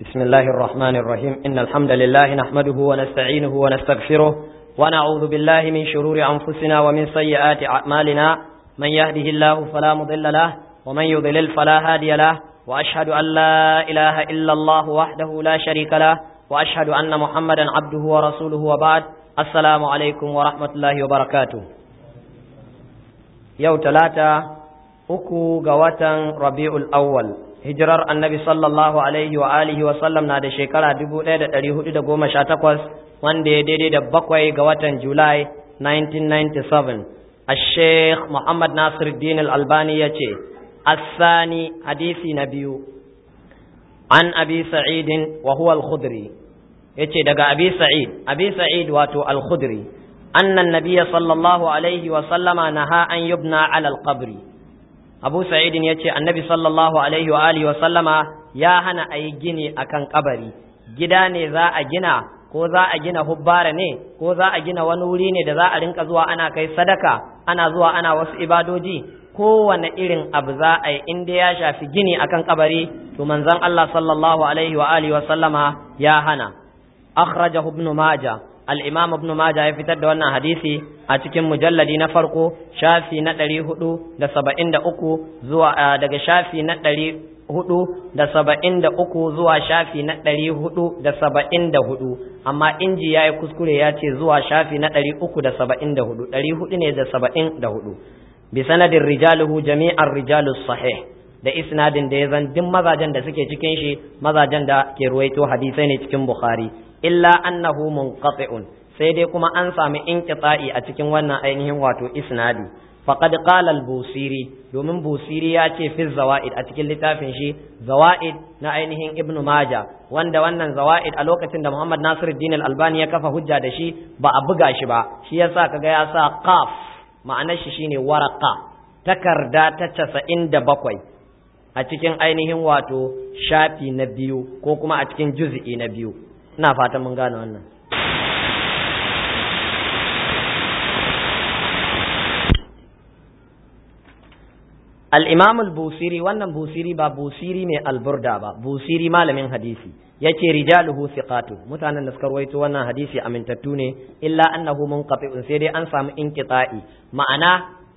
بسم الله الرحمن الرحيم إن الحمد لله نحمده ونستعينه ونستغفره ونعوذ بالله من شرور أنفسنا ومن سيئات أعمالنا من يهده الله فلا مضل له ومن يضلل فلا هادي له وأشهد أن لا إله إلا الله وحده لا شريك له وأشهد أن محمدا عبده ورسوله وبعد السلام عليكم ورحمة الله وبركاته يوم ثلاثة uku ga watan rabi'ul awwal hijirar annabi sallallahu alaihi wa alihi wa sallam na da shekara 1418 wanda ya daidai da bakwai ga watan julai 1997 الشيخ محمد ناصر الدين الألباني يتي الثاني حديث نبي عن أبي سعيد وهو الخدري يتي دقى أبي سعيد أبي سعيد واتو الخدري أن النبي صلى الله عليه وسلم نهى أن يبنى على القبر abu sa'idin ya ce annabi sallallahu alaihi wa alihi wa sallama ya hana a yi gini a kan kabari gida ne za a gina ko za a gina hubbara ne ko za a gina wani wuri ne da za a rinka zuwa ana kai sadaka ana zuwa ana wasu ibadoji kowane irin abu za a yi inda ya shafi gini akan kabari to manzon Allah sallallahu alaihi wa alihi wa sallama ya hana akhrajahu ibn majah al-imam ibn majah ya fitar da wannan hadisi a cikin mujalladi na farko shafi na ɗari hudu da saba'in da uku zuwa daga shafi na ɗari hudu da saba'in da uku zuwa shafi na ɗari hudu da saba'in da hudu amma inji ya yi kuskure ya ce zuwa shafi na ɗari uku da saba'in da hudu ɗari hudu ne da saba'in da hudu bi sanadin rijaluhu jami'ar rijalus sahih da isnadin da ya zan duk mazajen da suke cikin shi mazajen da ke ruwaito hadisai ne cikin bukhari illa annahu munqati'un sai dai kuma an sami inqita'i a cikin wannan ainihin wato isnadi faqad qala al-busiri domin busiri ya ce fi zawaid a cikin littafin shi zawaid na ainihin ibnu maja wanda wannan zawaid a lokacin da muhammad nasiruddin al-albani ya kafa hujja da shi ba a buga shi ba shi yasa kaga ya sa qaf ma'anar shi shine waraqa takarda ta 97 a cikin ainihin wato shafi na biyu ko kuma a cikin juz'i na biyu ina fatan mun gane wannan al-imam al-busiri wannan busiri ba busiri mai alburda ba busiri malamin hadisi yace rijaluhu thiqatu mutanen da suka rawaito wannan hadisi amintattu ne illa annahu munqati'un sai dai an samu inqita'i ma'ana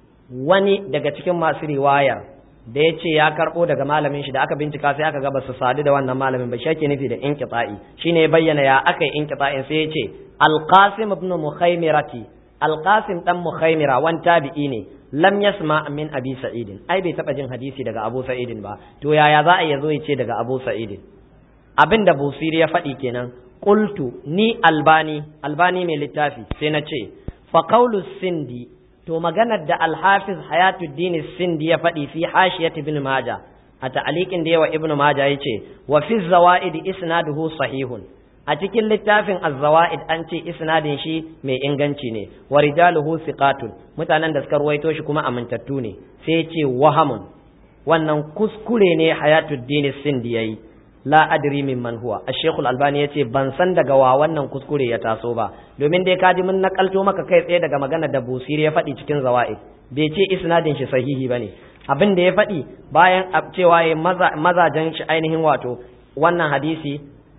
wani daga cikin masu riwayar da ya ce ya karɓo daga malamin shi da aka bincika sai aka ga ba su sadu da wannan malamin ba shi ake nufi da inqita'i shine ya bayyana ya aka yi inqita'in sai ya ce alqasim ibn mukhaymirati alqasim dan mukhaymira wan tabi'i ne lam yasma min abi sa'id ai bai taba jin hadisi daga abu sa'id ba to yaya za a yazo ya ce daga abu sa'id abinda busiri ya faɗi kenan qultu ni albani albani mai littafi sai na ce fa qawlu sindi to maganar da alhafiz hayatuddin sindi ya faɗi fi hashiyat ibn maja a ta'aliqin da yawa ibn maja yace wa fi zawaid isnaduhu sahihun a cikin littafin az-zawaid an ce isnadin shi mai inganci ne wa rijaluhu thiqatun mutanen da suka ruwaito shi kuma amintattu ne sai yace wahamun wannan kuskure ne hayatuddin sindi yayi la adri min man huwa ash-shaykh al-albani yace ban san daga wa wannan kuskure ya taso ba domin dai kaji mun nakalto maka kai tsaye daga magana da busiri ya faɗi cikin zawaid bai ce isnadin shi sahihi bane abin da ya faɗi bayan cewa ya mazajen shi ainihin wato wannan hadisi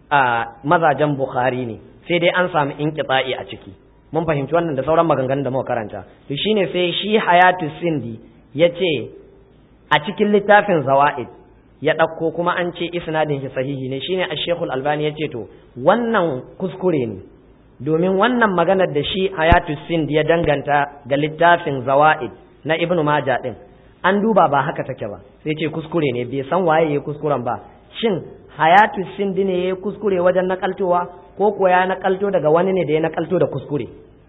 a mazajen bukhari ne sai dai an samu inqita'i a ciki mun fahimci wannan da sauran maganganun da muka karanta to shine sai shi hayatu sindi yace a cikin littafin zawaid ya ɗauko kuma an ce isnadin shi sahihi ne shine ash-shaykhul albani ya ce to wannan kuskure ne domin wannan maganar da shi hayatu sind ya danganta ga littafin zawaid na ibnu maja din an duba ba haka take ba sai ce kuskure ne bai san waye ya kuskuren ba shin hayatu sind ne ya kuskure wajen nakaltowa ko ko ya nakalto daga wani ne da ya nakalto da kuskure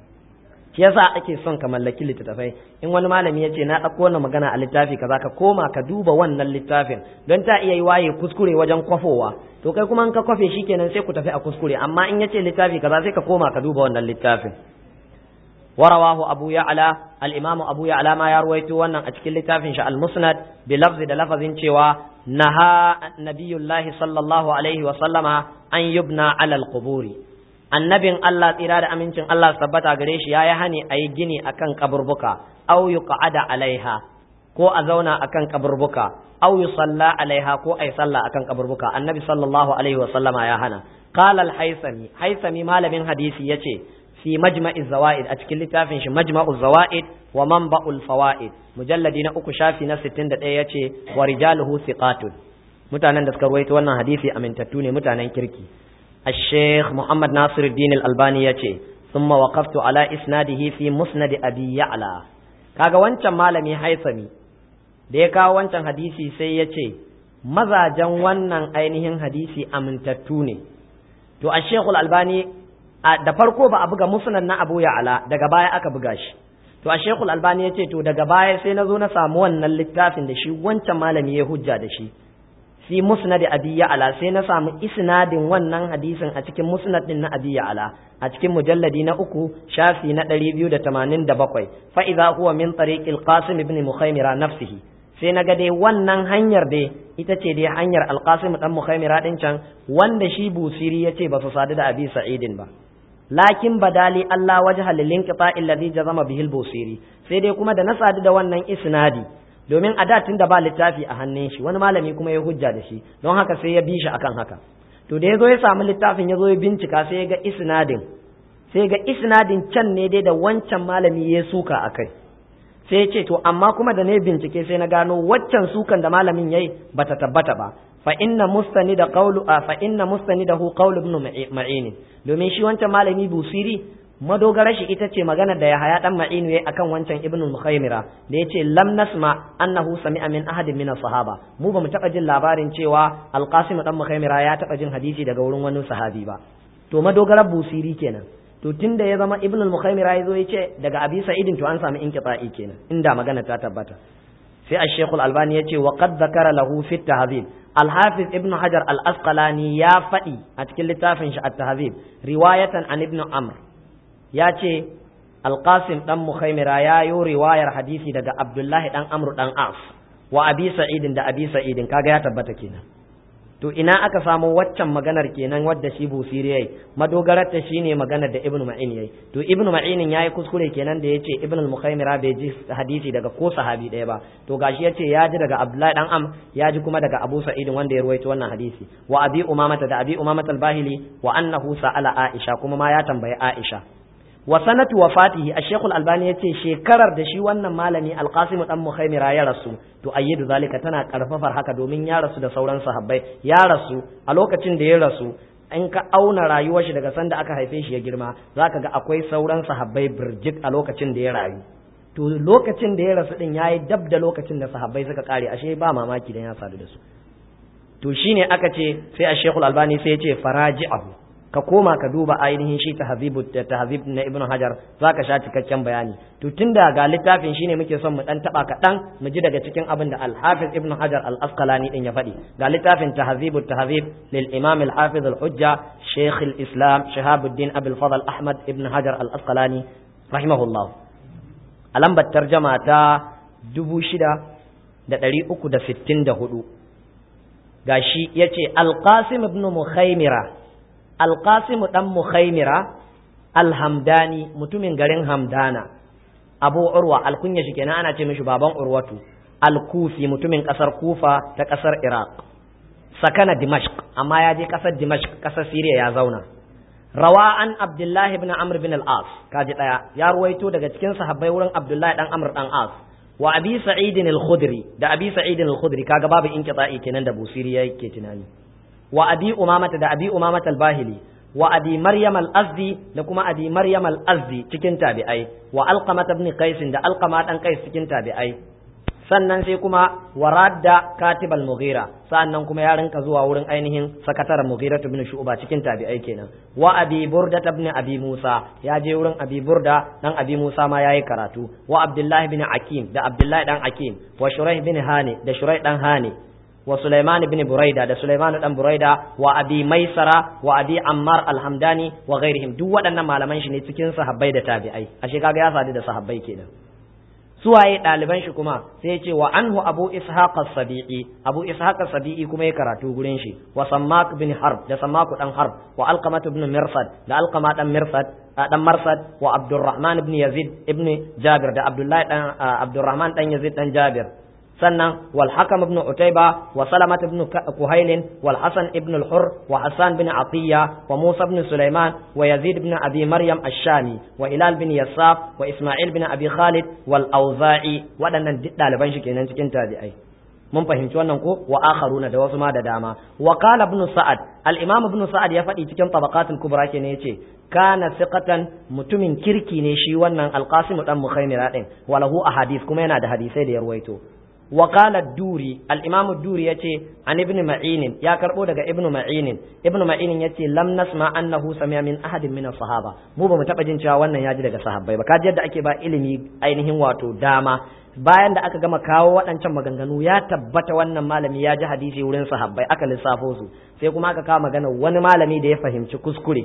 shi yasa ake son ka mallaki littattafai in wani malami ya ce na ɗauko wannan magana a littafi kaza ka koma ka duba wannan littafin don ta iya yi waye kuskure wajen kwafowa to kai kuma in ka kwafe shi kenan sai ku tafi a kuskure amma in ya ce littafi kaza sai ka koma ka duba wannan littafin ورواه أبو يعلى الإمام أبو يعلى ما يروي وانا أتكل لتافن شاء المسند بلفظ لفظ شوى نهى نبي الله صلى الله عليه وسلم أن يبنى على القبور annabin Allah tsira da amincin Allah tabbata gare shi ya yi hani a yi gini a kan kaburbuka au yi alaiha ko a zauna akan kaburbuka aw yusalla alaiha ko ay salla akan kaburbuka annabi sallallahu alaihi wa sallama ya hana qala al-haythami haythami malamin hadisi yace fi majma'i zawaid a cikin littafin shi majma'u zawaid wa manba'ul fawaid mujalladi na uku shafi na 61 yace wa rijaluhu thiqatun mutanen da suka ruwaito wannan hadisi amintattu ne mutanen kirki الشيخ محمد ناصر الدين الألباني يتي ثم وقفت على إسناده في مسند أبي يعلى kaga wancan malami haisami da ya kawo wancan hadisi sai ya ce mazajen wannan ainihin hadisi amintattu ne to a shekul albani da farko ba a buga musnad na abu ya'ala daga baya aka buga shi to a shekul albani ya ce to daga baya sai na zo na samu wannan littafin da shi wancan malami ya hujja da shi fi musnad abi ya'la sai na samu isnadin wannan hadisin a cikin musnad din na abi ya'la a cikin mujalladi na uku shafi na 287 fa idza huwa min tariqil qasim ibn mukhaymira nafsihi sai naga dai wannan hanyar dai ita ce dai hanyar alqasim dan mukhaymira din can wanda shi busiri yace ba su sadu da abi sa'idin ba lakin badali Allah wajha lil inqita alladhi jazama bihi al-busiri sai dai kuma da na sadu da wannan isnadi domin a da da ba littafi a hannun shi wani malami kuma ya hujja da shi don haka sai ya bi shi akan haka to da ya zo ya samu littafin ya zo ya bincika sai ya ga isnadin sai ga isnadin can ne dai da wancan malami ya suka a kai sai ya ce to amma kuma da ne bincike sai na gano waccan sukan da malamin yayi bata tabbata ba fa inna mustanida qawlu fa inna mustanidahu qawlu ibn ma'in domin shi wancan malami busiri madogara shi ita ce magana da Yahaya dan Ma'inu yayi akan wancan Ibn Mukhaymira da yace lam nasma annahu sami'a min ahadin min sahaba mu bamu taba jin labarin cewa Al-Qasim dan Mukhaymira ya taba jin hadisi daga wurin wani sahabi ba to madogara busiri kenan to tunda ya zama Ibn Mukhaymira yazo yace daga Abi Sa'idin to an samu inqita'i kenan inda magana ta tabbata sai Al-Sheikh Al-Albani yace wa qad zakara lahu fi at-tahzib Al-Hafiz Ibn Hajar Al-Asqalani ya faɗi a cikin littafin shi at-Tahzib riwayatan an Ibn Amr ya ce alƙasim ɗan mukhaimira ya yi riwayar hadisi daga abdullahi ɗan amru ɗan as wa abi sa'idin da abi sa'idin kaga ya tabbata kenan to ina aka samu waccan maganar kenan wadda shi busiri yayi madogarar ta shine maganar da ibnu ma'in yayi to ibnu ma'in yayi kuskure kenan da yace ibnu al-mukhaimira bai ji hadisi daga ko sahabi ɗaya ba to gashi yace ya ji daga abdullahi dan am ya ji kuma daga abu sa'id wanda ya ruwaito wannan hadisi wa abi umamata da abi umamata al-bahili wa annahu sa'ala aisha kuma ma ya tambayi aisha wa sanatu wafatihi ash-shaykh al-albani yace shekarar da shi wannan malami al-qasim dan mukhaimira ya rasu to ayyidu zalika tana karfafar haka domin ya rasu da sauran sahabbai ya rasu a lokacin da ya rasu in ka auna rayuwar shi daga sanda aka haife shi ya girma zaka ga akwai sauran sahabbai birjik a lokacin da ya rayu to lokacin da ya rasu din yayi dab da lokacin da sahabbai suka kare ashe ba mamaki dan ya sadu da su to shine aka ce sai ash-shaykh al-albani sai ya ce faraji'ahu ka koma ka duba ainihin shi tahzibu tahzib na ibnu hajar zaka sha cikakken bayani to tunda ga littafin shine muke son mu dan taba kaɗan mu ji daga cikin abin da al-hafiz ibnu hajar al-asqalani din ya faɗi ga littafin tahzibu tahzib lil imam al-hafiz al-hujja shaykh al-islam shahabuddin abul fadl ahmad ibn hajar al-asqalani rahimahullah a lambar tarjama ta dubu shida da ɗari uku da sittin da hudu gashi ya ce alƙasim ibn mukhaimira alƙasimu ɗan mukhaimira alhamdani mutumin garin hamdana abu urwa alkunya shi kenan ana ce mishi baban urwatu alkufi mutumin ƙasar kufa ta ƙasar iraq sakana dimashq amma ya je ƙasar dimashq ƙasar siriya ya zauna rawa an abdullahi ibn amr bin al-as kaji ɗaya ya ruwaito daga cikin sahabbai wurin abdullahi ɗan amr ɗan as wa abi sa'idin al-khudri da abi sa'idin al-khudri kaga babu inqita'i kenan da busiri yake tunani wa abi umamata da abi umamata al-bahili wa abi maryam al-azdi da kuma abi maryam al-azdi cikin tabi'ai wa alqamata ibn qais da alqama dan qais cikin tabi'ai sannan sai kuma waradda katib al-mughira sannan kuma ya rinka zuwa wurin ainihin sakataren mughira ibn shu'ba cikin tabi'ai kenan wa abi burda ibn abi musa ya je wurin abi burda dan abi musa ma yayi karatu wa abdullah ibn akim da abdullah dan akim wa shuraih ibn hani da shuraih dan hani wa Sulaiman ibn Buraida da Sulaiman dan Buraida wa Abi Maisara wa Abi Ammar al-Hamdani wa ghairihim duk waɗannan malaman shi ne cikin sahabbai da tabi'ai ashe kaga ya sadu da sahabbai kenan suwaye ɗaliban shi kuma sai ya ce wa anhu Abu Ishaq as-Sabi'i Abu Ishaq as-Sabi'i kuma ya karatu gurin shi wa Sammak bin Harb da Sammak dan Harb wa Alqamah ibn Mirsad da Alqamah dan Mirsad dan Marsad wa Abdurrahman ibn Yazid ibn Jabir da Abdullah dan Abdurrahman dan Yazid dan Jabir sannan wal hakam ibn utayba wa salamat ibn kuhail wal hasan ibn al hur wa hasan bin atiya wa musa ibn sulaiman wa yazid ibn abi maryam ash-shami wa ilal bin yasaf wa isma'il bin abi khalid wal auza'i waɗannan duk ɗaliban shi kenan cikin tabi'ai mun fahimci wannan ko wa akharuna da wasu ma da dama wa qala ibn sa'ad al-imam ibn sa'ad ya faɗi cikin tabaqatul kubra kenan yace kana thiqatan mutumin kirki ne shi wannan al-qasim dan mukhaymira din walahu ahadith kuma yana da hadisai da ya ruwaito wa qala ad-duri al-imam ad-duri yace an ibn ma'in ya karbo daga ibn ma'in ibn ma'in yace lam nasma annahu sami'a min ahadin min as-sahaba mu ba mu taba jin cewa wannan ya ji daga sahabbai ba kaji yadda ake ba ilimi ainihin wato dama bayan da aka gama kawo waɗancan maganganu ya tabbata wannan malami ya ji hadisi wurin sahabbai aka lissafo su sai kuma aka kawo magana wani malami da ya fahimci kuskure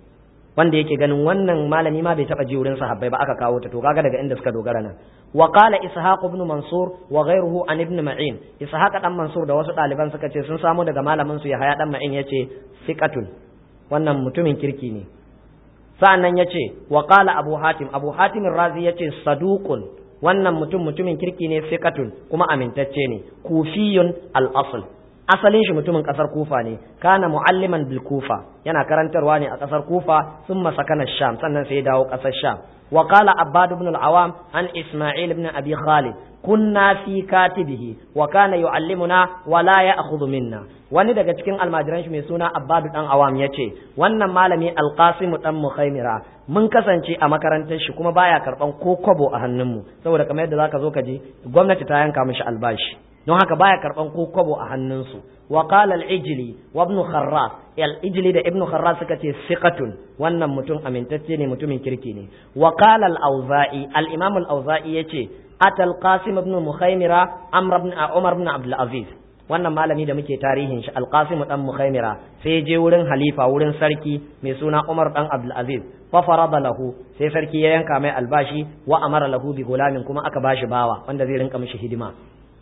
wanda yake ganin wannan malami ma bai taba ji wurin sahabbai ba aka kawo ta to kaga daga inda suka dogara nan wa qala ishaq ibn mansur wa ghayruhu an ibn ma'in ishaq dan mansur da wasu ɗaliban suka ce sun samu daga malamin su yahaya dan ma'in yace siqatun wannan mutumin kirki ne sa'annan yace wa qala abu hatim abu hatim razi yace saduqun wannan mutum mutumin kirki ne fiqatun kuma amintacce ne kufiyun al-asl asalin shi mutumin kasar kufa ne kana mualliman bil kufa yana karantarwa ne a kasar kufa thumma sakana sham sannan sai ya dawo kasar sham wa qala abbad ibn al-awam an isma'il ibn abi khalid kunna fi katibihi wa kana yu'allimuna wa la ya'khudhu minna wani daga cikin almajiran shi mai suna abbadu dan awam yace wannan malami alqasim dan mukhaimira mun kasance a makarantar shi kuma baya karban ko kwabo a hannunmu saboda kamar yadda zaka zo ka ji gwamnati ta yanka mishi albashi don haka baya karban ko kwabo a hannunsu wa qala al-ijli wa ibn kharras al-ijli da ibn kharras suka ce siqatun wannan mutum amintacce ne mutumin kirki ne wa qala al-auza'i al-imam al-auza'i yace atal qasim ibn mukhaimira amr ibn umar ibn abdul aziz wannan malami da muke tarihin shi alqasim dan mukhaimira sai je wurin halifa wurin sarki mai suna umar dan abdul aziz fa farada lahu sai sarki ya yanka mai albashi wa amara lahu bi gulamin kuma aka bashi bawa wanda zai rinka mishi hidima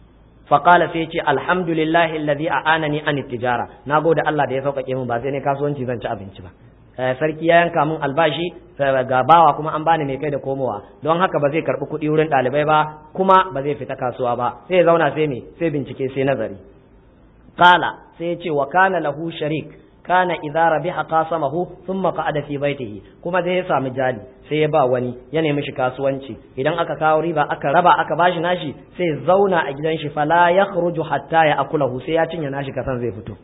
fa qala sai ce alhamdulillahi alladhi a'anani an tijara nagode Allah da ya sauƙaƙe min ba sai ne kasuwanci zan ci abinci ba sarki ya yanka min albashi ga bawa kuma an bani mai kai da komowa don haka ba zai karbi kuɗi wurin ɗalibai ba kuma ba zai fita kasuwa ba sai ya zauna sai me sai bincike sai nazari qala sai ya ce wa kana lahu sharik kana idza rabiha qasamahu thumma qa'ada fi baitihi kuma zai ya samu jali sai ya ba wani ya nemi shi kasuwanci idan aka kawo riba aka raba aka bashi nashi sai ya zauna a gidan shi fala yakhruju hatta ya akulahu sai ya cinye nashi kasan zai fito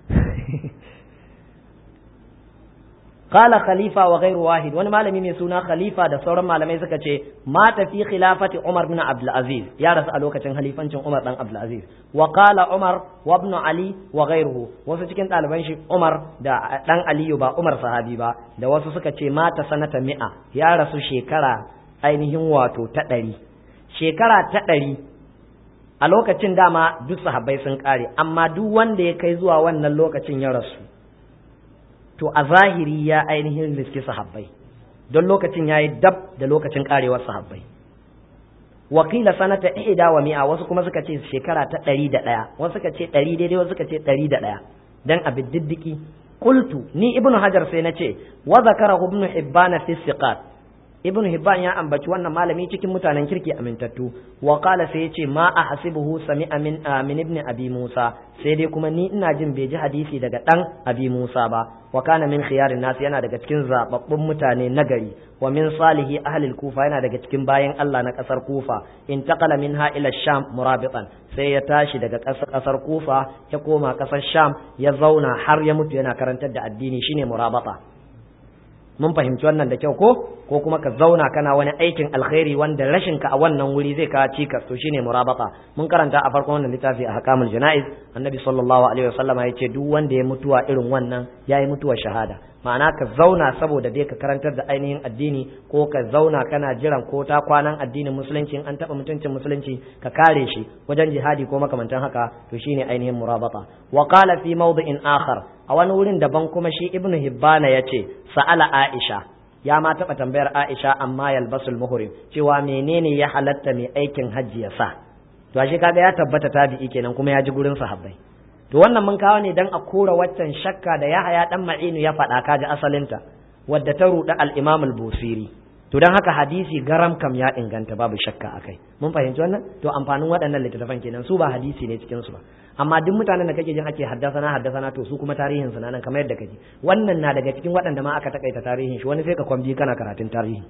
قال خليفة وغير واحد وانا مالمي من سونا خليفة دا سورا مالمي سكا چه مات في خلافة عمر بن عبد العزيز يا رس ألوكا چن خليفة چن عمر بن عبد العزيز وقال عمر وابن علي وغيره وسو چكين طالبان شي عمر دا دان علي با عمر صحابي با دا وسو سكا چه مات سنة مئة يا رس شكرا ainihin wato ta ɗari shekara ta ɗari a lokacin dama duk sahabbai sun ƙare amma duk wanda ya kai zuwa wannan lokacin ya rasu to a zahiri ya ainihin riski sahabbai don lokacin ya yi dab da lokacin karewar sahabbai wakila sanata ihda wa mi'a wasu kuma suka ce shekara ta ɗari da ɗaya wasu suka ce ɗari daidai wasu suka ce ɗari da ɗaya dan a diddiki qultu ni ibnu hajar sai na ce wa zakara ibnu hibban fi siqat ibnu hibban ya ambaci wannan malami cikin mutanen kirki amintattu wa qala sai ya ce ma ahsibuhu sami'a min min ibn abi musa sai dai kuma ni ina jin bai ji hadisi daga dan abi musa ba wa kana min khiyarin nas yana daga cikin zababbun mutane nagari wa min salihi ahli kufa yana daga cikin bayan Allah na kasar kufa intaqala minha ila sham murabitan sai ya tashi daga kasar kufa ya koma kasar sham ya zauna har ya mutu yana karantar da addini shine murabata mun fahimci wannan da kyau ko ko kuma ka zauna kana wani aikin alkhairi wanda rashin ka a wannan wuri zai kawo cikas to shine murabata mun karanta a farkon wannan littafi a hakamul janaiz annabi sallallahu alaihi wasallama yace duk wanda ya mutuwa irin wannan yayi mutuwar shahada ma'ana ka zauna saboda dai ka karantar da ainihin addini ko ka zauna kana jiran ko ta kwanan addinin musulunci an taba mutuncin musulunci ka kare shi wajen jihadi ko makamantan haka to shine ainihin murabata wa qala fi mawdi'in akhar a wani wurin daban kuma shi ibnu hibbana yace sa'ala aisha ya ma taba tambayar aisha amma yalbasul muhrim cewa menene ya halatta mai aikin hajji ya sa to ashe kaga ya tabbata tabi'i kenan kuma ya ji gurin sahabbai to wannan mun kawo ne dan a kora waccan shakka da Yahaya dan Ma'inu ya faɗa kaji asalinta wadda ta ruɗa al-Imam al-Busiri to don haka hadisi garam kam ya inganta babu shakka akai mun fahimci wannan to amfanin waɗannan littattafan kenan su ba hadisi ne cikin su ba amma duk mutanen da kake jin ake haddasana haddasana to su kuma tarihin su nan kamar yadda kake wannan na daga cikin waɗanda ma aka takaita tarihin shi wani sai ka kwambi kana karatun tarihin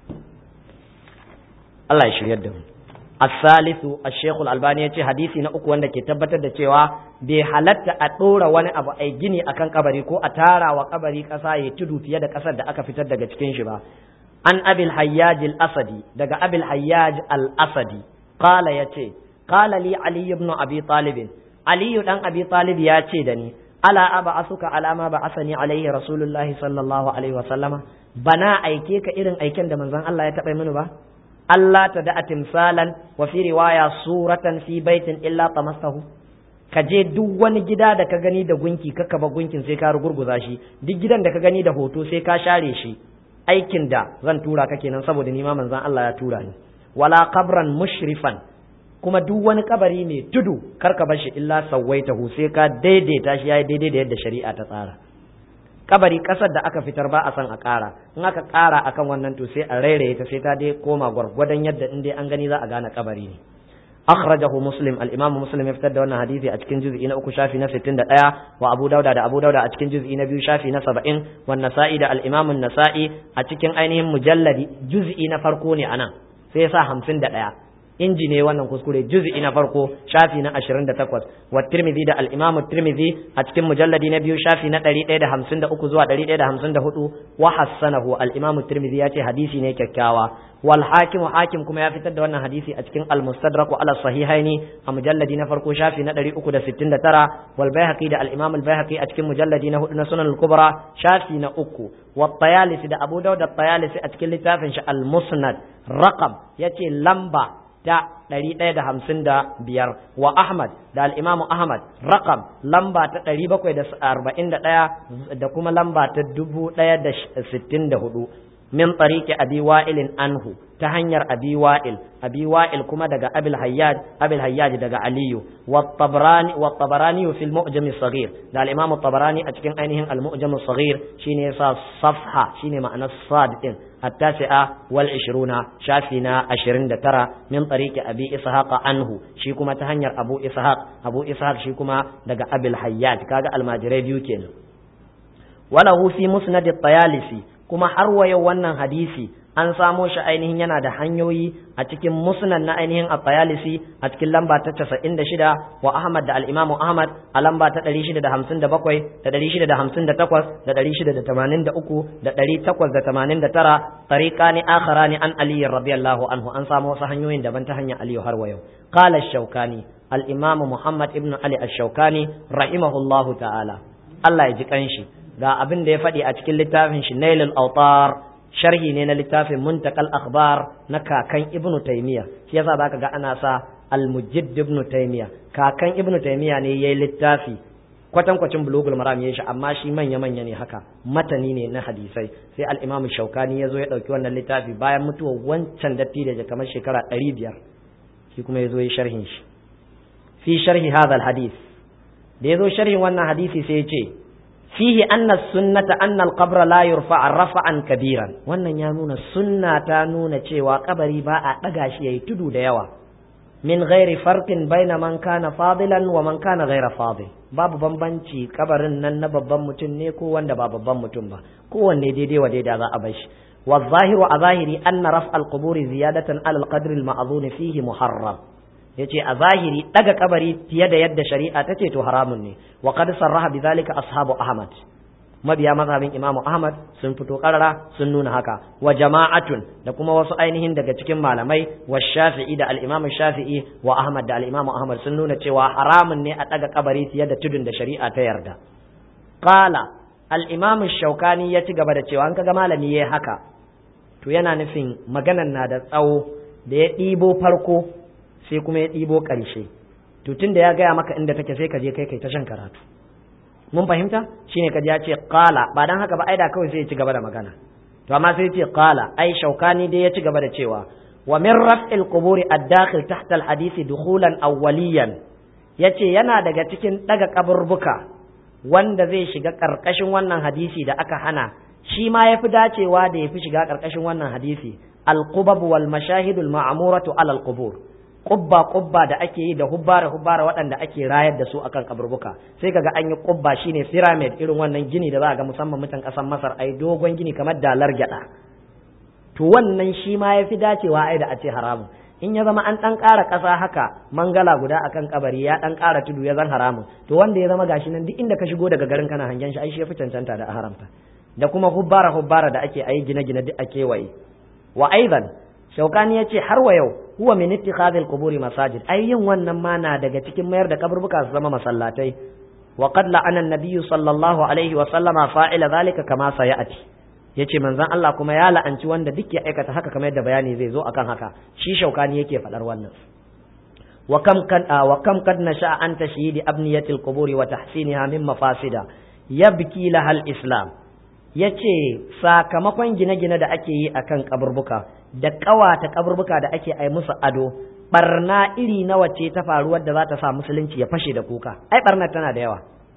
Allah ya shiryar da mu الثالث الشيخ الألباني يتي حديثي na uku wanda ke tabbatar da cewa bai halatta a ɗora wani abu a gini akan kabari ko a tara wa kabari ƙasa ya tudu fiye da ƙasar da aka fitar daga cikin shi ba an abil hayyaj al-asadi daga abil hayyaj al-asadi qala yace qala li ali ibn abi talib ali dan abi talib ya ce da ni ala aba asuka alama ba asani alaihi rasulullahi sallallahu alaihi wa sallama bana aike ka irin aiken da manzon Allah ya taɓa mini ba Allah ta da'a timsalan wa fi riwaya suratan fi baitin illa tamastahu ka je duk wani gida da ka gani da gunki ka kaba gunkin sai ka rugurguza shi duk gidan da ka gani da hoto sai ka share shi aikin da zan tura ka kenan saboda ni ma manzon Allah ya tura ni wala qabran mushrifan kuma duk wani kabari mai tudu kar ka bar shi illa sawaitahu sai ka daidaita shi yayi daidai da yadda shari'a ta tsara kabari kasar da aka fitar ba a san a ƙara in aka ƙara akan wannan to sai a rairaye ta sai ta dai koma gwargwadon yadda in dai an gani za a gane kabari ne akhrajahu muslim al-imam muslim ya fitar da wannan hadisi a cikin juz'i na uku shafi na 61 wa abu dauda da abu dauda a cikin juz'i na biyu shafi na 70 wa nasa'i da al-imam an-nasa'i a cikin ainihin mujalladi juz'i na farko ne anan sai ya sa 51 inji ne wannan kuskure juz'i na farko shafi na 28 wa tirmidhi da al-imam tirmidhi a cikin mujalladi na biyu shafi na 153 zuwa 154 wa hassanahu al-imam tirmidhi ya ce hadisi ne kyakkyawa wal hakim hakim kuma ya fitar da wannan hadisi a cikin al-mustadrak ala sahihaini a mujalladi na farko shafi na 369 wal baihaqi da al-imam al-baihaqi a cikin mujalladi na hudu na sunan al-kubra shafi na uku wa tayalisi da abu dawud da tayalisi a cikin littafin shi al-musnad raqam yace lamba ta ɗari ɗaya da hamsin da biyar wa Ahmad da al'imamu Ahmad rakam lamba ta ɗari bakwai da arba'in da ɗaya da kuma lamba ta dubu ɗaya da sittin da hudu min tsariki abi wa'ilin anhu ta hanyar abi wa'il abi wa'il kuma daga abil hayyaj abil hayyaj daga aliyu wa tabrani wa tabarani fil mu'jam saghir da al imam tabarani a cikin ainihin al mu'jam saghir shine yasa safha shine ma'anar sad din التاسعة والعشرون شافنا عشرين دترى من طريق أبي إسحاق عنه شيكما تهنير أبو إسحاق أبو إسحاق شيكما دقى أبي الحيات كاغا الماجري بيوكين وله في مسند الطيالسي كما حروي wannan hadisi an samo shi ainihin yana da hanyoyi a cikin musnad na ainihin at-Tayalisi a cikin lamba ta 96 wa Ahmad da al-Imam Ahmad a lamba ta 657 da 658 da 683 da 889 tariqani akharani an Ali radiyallahu anhu an samo wasu hanyoyin daban ta hanyar Ali har wa yau qala ash-Shawkani al-Imam Muhammad ibn Ali ash-Shawkani rahimahullahu ta'ala Allah ya ji kanshi ga abin da ya faɗi a cikin littafin shi Nailul Awtar sharhi ne na littafin muntakal akhbar na kakan ibnu taymiya shi yasa zaka ga ana sa al-mujaddid ibnu taymiya kakan ibnu taymiya ne yayi littafi kwatan kwacin bulugul maram yayi shi amma shi manya manya ne haka matani ne na hadisai sai al-imam shaukani yazo ya dauki wannan littafi bayan mutuwar wancan datti da kamar shekara 500 shi kuma yazo ya sharhin shi fi sharhi hadha al-hadith da yazo sharhin wannan hadisi sai ya ce fihi anna sunnata anna al-qabr la yurfa rafa'an kabiran wannan ya nuna sunna ta nuna cewa kabari ba a daga shi yayi tudu da yawa min ghairi farqin baina man kana fadilan wa man kana ghaira fadil babu bambanci kabarin nan na babban mutum ne ko wanda ba babban mutum ba kowanne daidai wa daidai za a bar shi wa zahiru a zahiri anna raf al-quburi ziyadatan ala al-qadr al-ma'zun fihi muharram yace a zahiri daga kabari fiye da yadda shari'a ta ce to haramun ne wa qad sarraha bidhalika ashabu ahmad mabiya mazhabin imamu ahmad sun fito karara sun nuna haka wa jama'atun da kuma wasu ainihin daga cikin malamai wa shafi'i da al-imamu shafi'i wa ahmad da al-imamu ahmad sun nuna cewa haramun ne a daga kabari fiye da tudun da shari'a ta yarda qala al-imamu shaukani ya ci gaba da cewa an kaga malami yayi haka to yana nufin maganan na da tsawo da ya ɗibo farko sai kuma ya ɗibo ƙarshe to tun da ya gaya maka inda take sai ka je kai kai ta shan karatu mun fahimta shine ka ya ce qala ba dan haka ba ai da kawai sai ya ci gaba da magana to amma sai ya ce qala ai shaukani dai ya ci gaba da cewa wa min raf'il quburi ad-dakhil tahta al-hadith dukhulan awwaliyan yace yana daga cikin daga kaburbuka wanda zai shiga karkashin wannan hadisi da aka hana shi ma yafi dacewa da yafi shiga karkashin wannan hadisi al-qubab wal mashahidul ma'muratu ala al-qubur kubba kubba da ake yi da hubbara hubbara waɗanda ake rayar da su akan kaburbuka sai kaga an yi kubba shine pyramid irin wannan gini da za ga musamman mutan ƙasar Masar ai dogon gini kamar dalar gyada to wannan shi ma yafi dacewa ai da a ce haramun in ya zama an ɗan ƙara ƙasa haka mangala guda akan kabari ya ɗan ƙara tudu ya zan haramun to wanda ya zama gashi nan duk inda ka shigo daga garin kana hangen shi ai shi yafi cancanta da haramta da kuma hubbara hubbara da ake ayi gine-gine duk a kewaye wa aidan shaukani ya ce har wa yau huwa min ittikhadhil quburi masajid ai yin wannan ma na daga cikin mayar da kaburbuka su zama masallatai wa qad la'ana an-nabiyyu sallallahu alaihi wa sallama fa'ila zalika kama sayati yace manzon Allah kuma ya la'anci wanda duk ya aikata haka kamar yadda bayani zai zo akan haka shi shaukani yake fadar wannan wa kam kan wa kam kad nasha an tashyidi abniyatil quburi wa tahsiniha min mafasida yabki lahal islam ya ce sakamakon gine-gine da ake yi a kan kaburbuka da ƙawata kaburbuka da ake ai musu ado barna iri nawa ce ta faru wadda za ta sa musulunci ya fashe da kuka ai barnar tana da yawa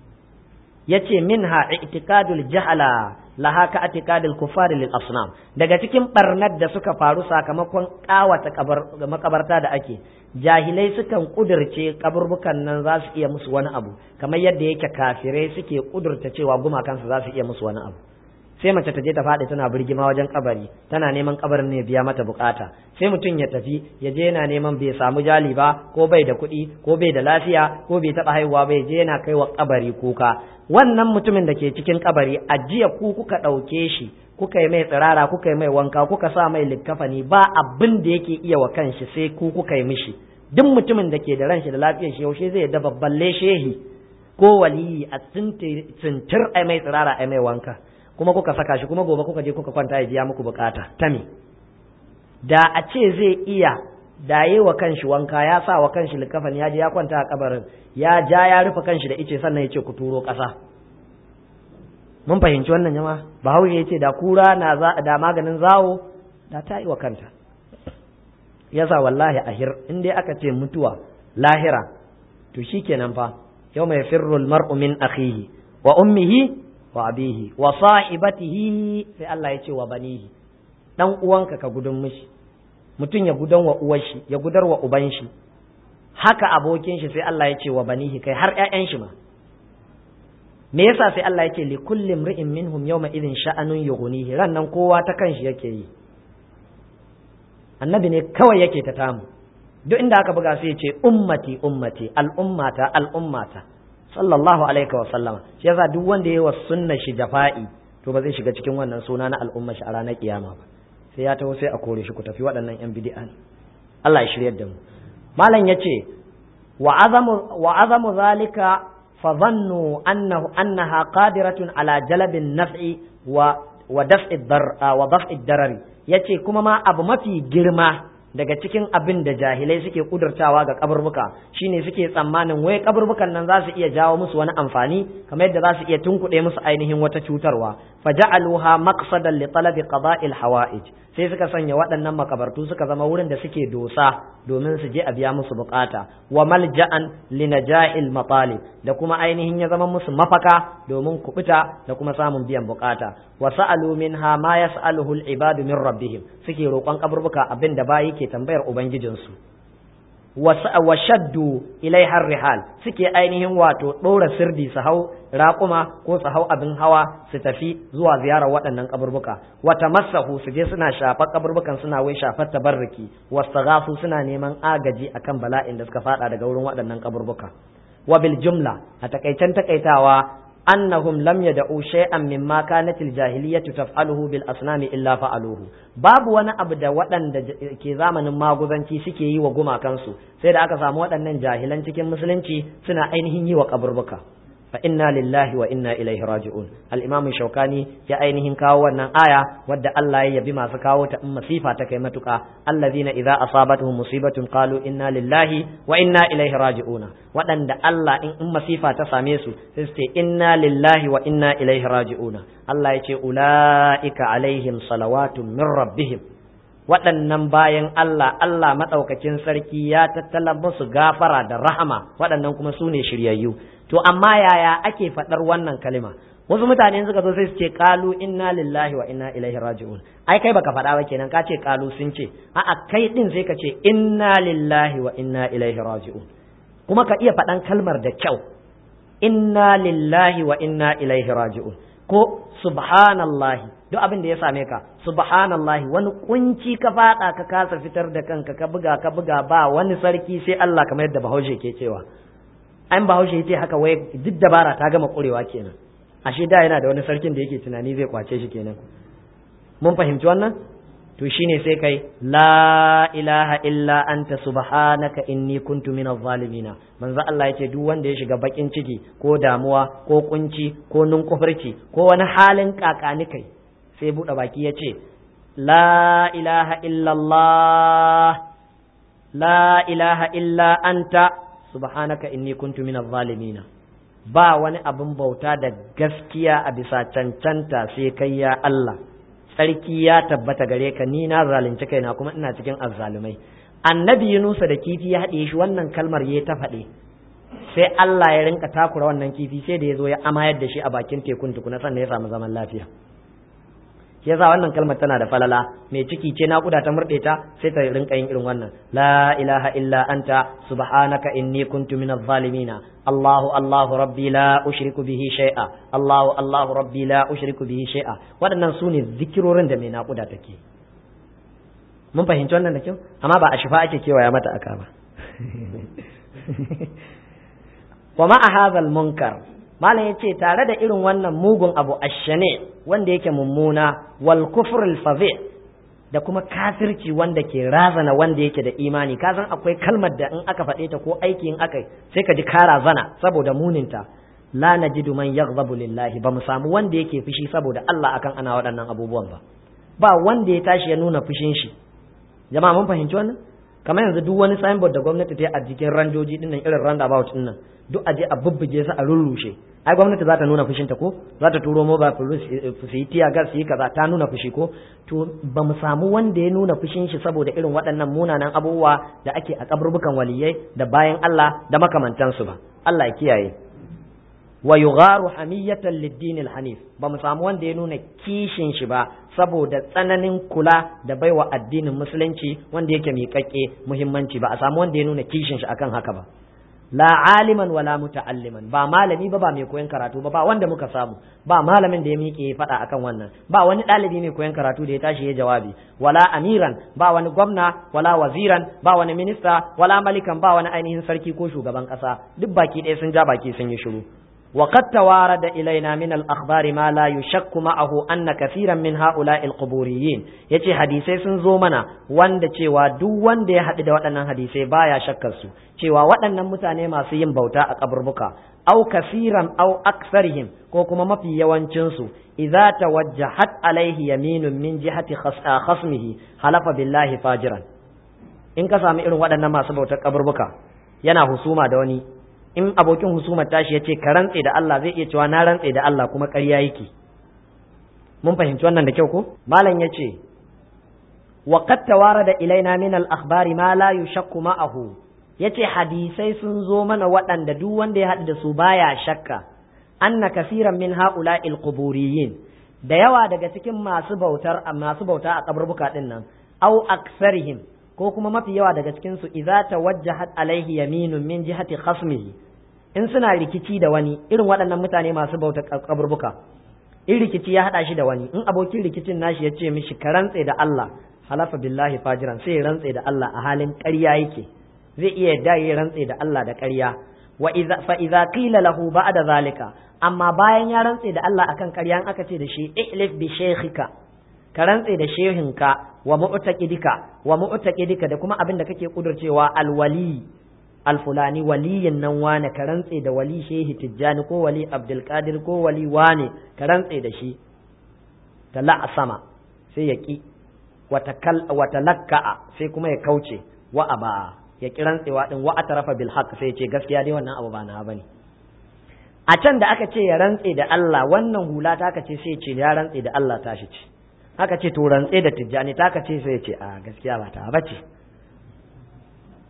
ya ce minha i'tikadul jahala laha ka i'tikadul kufar lil asnam daga cikin barnar da suka faru sakamakon ƙawata makabarta da ake jahilai sukan kudirce kaburbukan nan za su iya musu wani abu kamar yadda yake kafirai suke kudurta cewa gumakansu za su iya musu wani abu sai mace ta je ta faɗi tana birgima wajen kabari tana neman kabarin ne biya mata bukata sai mutum ya tafi ya je yana neman bai samu jali ba ko bai da kuɗi ko bai da lafiya ko bai taɓa haihuwa bai je yana kai wa kabari kuka wannan mutumin da ke cikin kabari a jiya ku kuka ɗauke shi kuka yi mai tsirara kuka yi mai wanka kuka sa mai likkafani ba abin da yake iya wa kanshi sai ku kuka yi mishi duk mutumin da ke da ran shi da lafiyar shi yaushe zai da babballe shehi ko waliyi a tsintir ai mai tsirara ai mai wanka kuma kuka saka shi kuma gobe kuka je kuka kwanta ya biya muku bukata ta me da a ce zai iya da yi wa kanshi wanka ya sa wa kanshi likafan ya je ya kwanta a kabarin ya ja ya rufe kanshi da ice sannan ya ce ku turo ƙasa mun fahimci wannan jama bahaushe ya ce da kura na da maganin zawo da ta yi wa kanta yasa wallahi ahir in dai aka ce mutuwa lahira to shikenan fa yau mai firrul mar'u min akhihi wa ummihi wa abihi wa sahibatihi sai Allah ya ce wa banihi dan uwanka ka gudun mishi mutum ya gudan wa uwar shi ya gudar wa uban shi haka abokin shi sai Allah ya ce wa banihi kai har ƴaƴan shi ma me yasa sai Allah ya ce li kulli imri'in minhum yawma idhin sha'anun yughnihi ran nan kowa ta kanshi yake yi annabi ne kawai yake ta tamu duk inda aka buga sai ya ce ummati ummati al'ummata al'ummata sallallahu alaihi wa sallama shi yasa duk wanda yayi wa sunna shi jafa'i to ba zai shiga cikin wannan suna na al'umma shi a ranar kiyama ba sai ya taho sai a kore shi ku tafi waɗannan yan bid'a Allah ya shiryar da mu malam yace wa azamu wa azamu zalika fa dhannu annahu annaha qadiratun ala jalabin naf'i wa wa daf'i dar wa daf'i darari yace kuma ma abu mafi girma daga cikin abin da jahilai suke kudurtawa ga kaburbuka shine suke tsammanin wai kaburbukan nan za su iya jawo musu wani amfani kamar yadda za su iya tunkuɗe musu ainihin wata cutarwa faja'aluha maqsadan li talabi qada'il hawa'ij sai suka sanya waɗannan makabartu suka zama wurin da suke dosa domin su je a biya musu bukata wa malja'an li naja'il matalib da kuma ainihin ya zama musu mafaka domin kubuta da kuma samun biyan bukata wa sa'alu minha ma yas'aluhu al-ibadu min rabbihim suke roƙon kaburbuka abin da bayi ke tambayar ubangijinsu wa shaddu ilaiha rihal suke ainihin wato ɗora sirdi su hau raƙuma ko su hau abin hawa su tafi zuwa ziyarar waɗannan kaburbuka wata masahu su je suna shafar kaburbukan suna wai shafar tabarruki wasu suna neman agaji akan bala'in da suka fada daga wurin waɗannan kaburbuka wa bil jumla a takaicen takaitawa annahum lam yad'u shay'an mimma kanat al-jahiliyyatu taf'aluhu bil asnami illa fa'aluhu babu wani abu da waɗanda ke zamanin maguzanci suke yi wa gumakansu sai da aka samu waɗannan jahilan cikin musulunci suna ainihin yi wa kaburbuka fa inna lillahi wa inna ilaihi raji'un al-imam shaukani ya ainihin kawo wannan aya wadda Allah ya yabi masu kawo ta in masifa ta kai matuka allazina idza asabatuhum musibatun qalu inna lillahi wa inna ilaihi raji'un waɗanda Allah in in masifa ta same su sai su ce inna lillahi wa inna ilaihi raji'un Allah ya ce ulaika alaihim salawatun min rabbihim waɗannan bayan Allah Allah maɗaukakin sarki ya tattala musu gafara da rahama waɗannan kuma su ne shiryayyu to amma yaya ake faɗar wannan kalima wasu mutane suka zo sai su ce qalu inna lillahi wa inna ilaihi raji'un ai kai baka faɗa ba kenan ka ce qalu sun ce a'a kai din sai ka ce inna lillahi wa inna ilaihi raji'un kuma ka iya faɗan kalmar da kyau inna lillahi wa inna ilaihi raji'un ko subhanallahi duk abin da ya same ka subhanallahi wani kunci ka fada ka kasa fitar da kanka ka buga ka buga ba wani sarki sai Allah kamar yadda Bahaushe ke cewa an Bahaushe yace haka wai duk dabara ta gama kurewa kenan ashe da yana da wani sarkin da yake tunani zai kwace shi kenan mun fahimci wannan to shine sai kai la ilaha illa anta subhanaka inni kuntu minaz zalimina manzo Allah yace duk wanda ya shiga bakin ciki ko damuwa ko kunci ko nunkufurci ko wani halin kakani kai sai buɗe baki yace la ilaha illallah la ilaha illa anta subhanaka inni kuntu minaz zalimina ba wani abin bauta da gaskiya a bisa cancanta sai kai ya Allah tsarki ya tabbata gare ka ni na zalunci kaina kuma ina cikin azzalumai annabi Yunusa da kifi ya haɗe shi wannan kalmar ya ta faɗe sai Allah ya rinka takura wannan kifi sai da ya zo ya amayar da shi a bakin tekun tukuna sannan ya samu zaman lafiya shi yasa wannan kalmar tana da falala mai ciki ce naƙuda ta murɗe ta sai ta rinka yin irin wannan la ilaha illa anta subhanaka inni kuntu minaz zalimina Allahu Allahu rabbi la ushriku bihi shay'a Allahu Allahu rabbi la ushriku bihi shay'a waɗannan su ne zikirorin da mai naƙuda take mun fahimci wannan da kyau amma ba a shifa ake kewaya mata aka ba wa ma'a hadhal munkar malam yace tare da irin wannan mugun abu ashane wanda yake mummuna wal kufr al da kuma kafirci wanda ke razana wanda yake da imani ka san akwai kalmar da in aka faɗe ta ko aiki in aka sai ka ji ka razana saboda muninta la najidu man yaghdabu lillahi ba mu samu wanda yake fushi saboda Allah akan ana waɗannan abubuwan ba ba wanda ya tashi ya nuna fushin shi jama'a mun fahimci wannan kamar yanzu duk wani signboard da gwamnati ta yi a jikin ranjoji dinnan irin roundabout dinnan duk aje a bubbuge su a rurrushe ai gwamnati za ta nuna fushinta ko za ta turo mobile police su yi tiya gas su yi kaza ta nuna fushi ko to ba mu samu wanda ya nuna fushin shi saboda irin waɗannan munanan abubuwa da ake a kaburbukan waliyai da bayan Allah da makamantansu ba Allah ya kiyaye wa yugharu hamiyatan lid-din al-hanif ba mu samu wanda ya nuna kishin shi ba saboda tsananin kula da baiwa addinin musulunci wanda yake miƙaƙƙe muhimmanci ba a samu wanda ya nuna kishin shi akan haka ba la aliman wala muta'alliman ba malami ba ba mai koyon karatu ba ba wanda muka samu ba malamin da ya miƙe faɗa akan wannan ba wani ɗalibi mai koyon karatu da ya tashi ya jawabi wala amiran ba wani gwamna wala waziran ba wani minista wala malikan ba wani ainihin sarki ko shugaban ƙasa duk baki ɗaya sun ja baki sun yi shiru وقد توارد إلينا من الأخبار ما لا يشك معه أن كثيرا من هؤلاء القبوريين yace hadisai sun zo mana wanda cewa duk wanda ya haɗu da waɗannan hadisai baya shakkar su cewa waɗannan mutane masu yin bauta a kaburbuka au kasiran au aksarihim ko kuma mafi yawancin su idza tawajjahat alaihi yaminun min jihati khasmihi halafa billahi fajiran in ka sami irin waɗannan masu bautar kaburbuka yana husuma da wani in abokin husumar tashi ya ce ka rantse da Allah zai iya cewa na rantse da Allah kuma ƙarya yake mun fahimci wannan da kyau ko malam ya ce wa qad tawarada ilaina min al akhbari ma la yushakku ma'ahu yace hadisai sun zo mana waɗanda duk wanda ya haɗu da su baya shakka anna kaseeran min ha'ula'il quburiyin da yawa daga cikin masu bautar masu bauta a kaburbuka din nan au aksarihim ko kuma mafi yawa daga cikin su idza tawajjahat alaihi yaminun min jihati khasmihi in suna rikici da wani irin waɗannan mutane masu bauta kaburbuka in rikici ya haɗa shi da wani in abokin rikicin nashi ya ce mishi ka rantse da Allah halafa billahi fajiran sai ya rantse da Allah a halin ƙarya yake zai iya yadda ya rantse da Allah da ƙarya wa idza fa idza qila lahu ba'da zalika amma bayan ya rantse da Allah akan ƙarya aka ce da shi ihlif bi shaykhika ka rantse da shehinka wa mu'taqidika wa mu'taqidika da kuma abin da kake kudurcewa alwali alfulani waliyin nan wane ka rantse da wali shehi tijjani ko wali abdulkadir ko wali wane ka rantse da shi ta sama sai ya ki wata lakka'a sai kuma ya kauce wa aba ya ki rantsewa din wa atarafa bil haqq sai ya ce gaskiya dai wannan abu ba na bane a can da aka ce ya rantse da Allah wannan hula ta aka ce sai ya ce ya rantse da Allah tashi ce aka ce to rantse da tijjani ta aka ce sai ya ce a gaskiya ba ta bace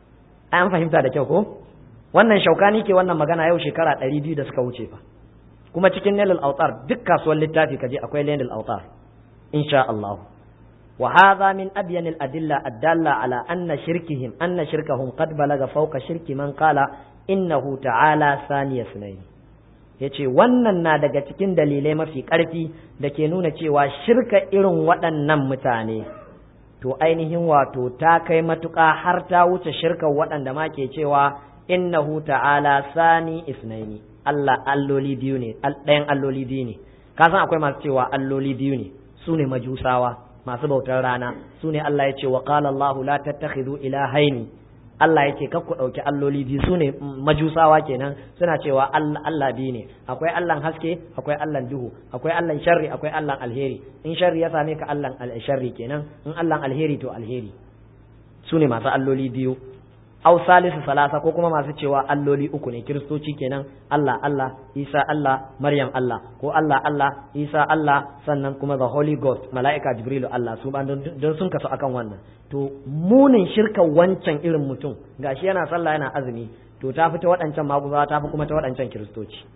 an fahimta da kyau ko wannan shaukani ke wannan magana yau shekara ɗari biyu da suka wuce fa kuma cikin nailul autar duk kasuwar littafi kaje akwai nailul autar insha Allah wa hadha min abyan al adilla adalla ala anna shirkihim anna shirkahum qad balaga fawqa shirki man qala innahu ta'ala saniya sunayn yace wannan na daga cikin dalilai mafi karfi da ke nuna cewa shirka irin waɗannan mutane to ainihin wato ta kai matuƙa har ta wuce shirkan waɗanda ma ke cewa innahu ta'ala sani isnaini Allah alloli biyu ne ɗayan alloli biyu ne ka san akwai masu cewa alloli biyu ne su ne majusawa masu bautar rana su ne Allah ya ce wa qala Allahu la tattakhidhu ilahaini Allah ya ce kar ku ɗauki alloli biyu su ne majusawa kenan suna cewa Allah biyu ne akwai Allahn haske akwai Allahn duhu akwai Allahn sharri akwai Allahn alheri in sharri ya same ka Allahn sharri kenan in Allahn alheri to alheri su ne masu alloli biyu au salisu salasa ko kuma masu cewa alloli uku ne kiristoci kenan Allah Allah Isa Allah Maryam Allah ko Allah Allah Isa Allah sannan kuma the Holy Ghost mala'ika Jibrilu Allah su ba don sun kasu akan wannan to munin shirka wancan irin mutum gashi yana sallah yana azumi to ta fi ta waɗancan maguzawa ta fi kuma ta waɗancan kiristoci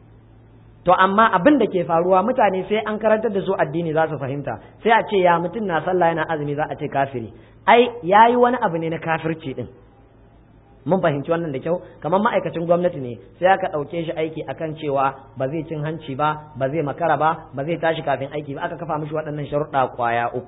to amma abin da ke faruwa mutane sai an karantar da su addini za su fahimta sai a ce ya mutum na sallah yana azumi za a ce kafiri ai yayi wani abu ne na kafirci din mun fahimci wannan da kyau kamar ma'aikacin gwamnati ne sai aka ɗauke shi aiki akan cewa ba zai cin hanci ba ba zai makara ba ba zai tashi kafin aiki ba aka kafa mishi waɗannan sharuɗa kwaya uku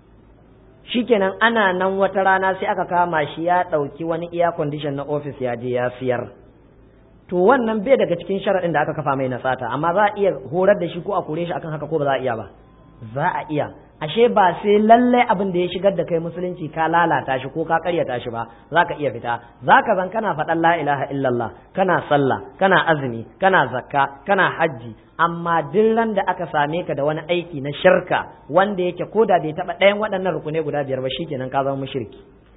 shikenan ana nan wata rana sai aka kama shi ya ɗauki wani iya condition na ofis ya je ya siyar to wannan bai daga cikin sharaɗin da aka kafa mai na sata amma za a iya horar da shi ko a kore shi akan haka ko ba za a iya ba za a iya ashe ba sai lalle abin da ya shigar da kai musulunci ka lalata shi ko ka karyata shi ba za ka iya fita za ka zan kana faɗan la ilaha illallah kana sallah kana azumi kana zakka kana hajji amma duk ran da aka same ka da wani aiki na shirka wanda yake ko da bai taɓa ɗayan waɗannan rukunai guda biyar ba shikenan ka zama mushriki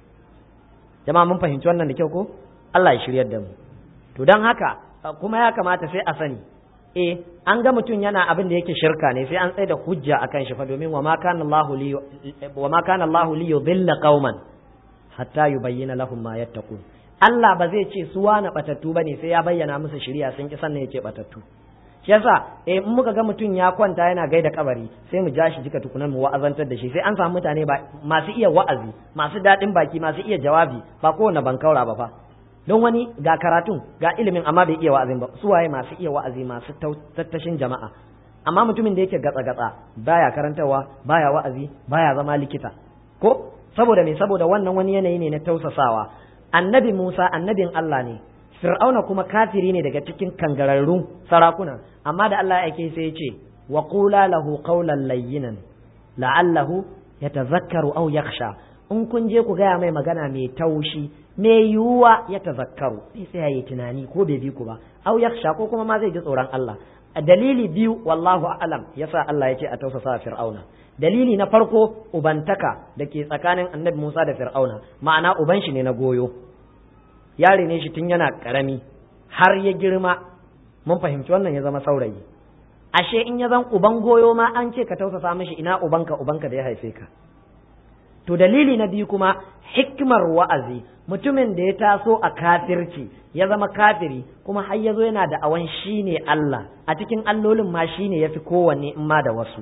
jama'a mun fahimci wannan da kyau ko Allah ya shiryar da mu to don haka kuma ya kamata sai a sani eh an ga mutum yana abin da yake shirka ne sai an tsaye da hujja akan shi fa domin wa ma kana Allahu li wa ma kana Allahu li yudilla qauman hatta yubayyana lahum ma yattaqun Allah ba zai ce su wani batattu bane sai ya bayyana musu shari'a sun ki sannan yake batattu shi yasa eh in muka ga mutum ya kwanta yana gaida kabari sai mu ja shi jika tukunan mu wa'azantar da shi sai an samu mutane ba masu iya wa'azi masu daɗin baki masu iya jawabi ba kowane bankaura ba fa don wani ga karatun ga ilimin amma bai iya wa'azin ba su waye masu iya wa'azi masu tattashin jama'a amma mutumin da yake gatsa gatsa baya karantarwa baya wa'azi baya zama likita ko saboda me saboda wannan wani yanayi ne na tausasawa annabi Musa annabin Allah ne Fir'auna kuma kafiri ne daga cikin kangararrun sarakuna amma da Allah yake sai ya ce wa qula lahu qawlan layyinan la'allahu yatazakkaru aw yakhsha in kun je ku gaya mai magana mai taushi mai yiwuwa ya tazakkaru sai sai ya yi tunani ko bai bi ku ba au yakhsha ko kuma ma zai ji tsoron Allah a dalili biyu wallahu a'lam yasa Allah ya ce a tausasa fir'auna dalili na farko ubantaka da ke tsakanin annabi Musa da fir'auna ma'ana uban shi ne na goyo yare ne shi tun yana karami har ya girma mun fahimci wannan ya zama saurayi ashe in ya zan uban goyo ma an ce ka tausasa mishi ina ubanka ubanka da ya haife ka to dalili na biyu kuma hikmar wa'azi mutumin da ya taso a kafirci ya zama kafiri kuma har ya zo yana da awan shi ne Allah a cikin allolin ma shi ne ya fi kowanne in ma da wasu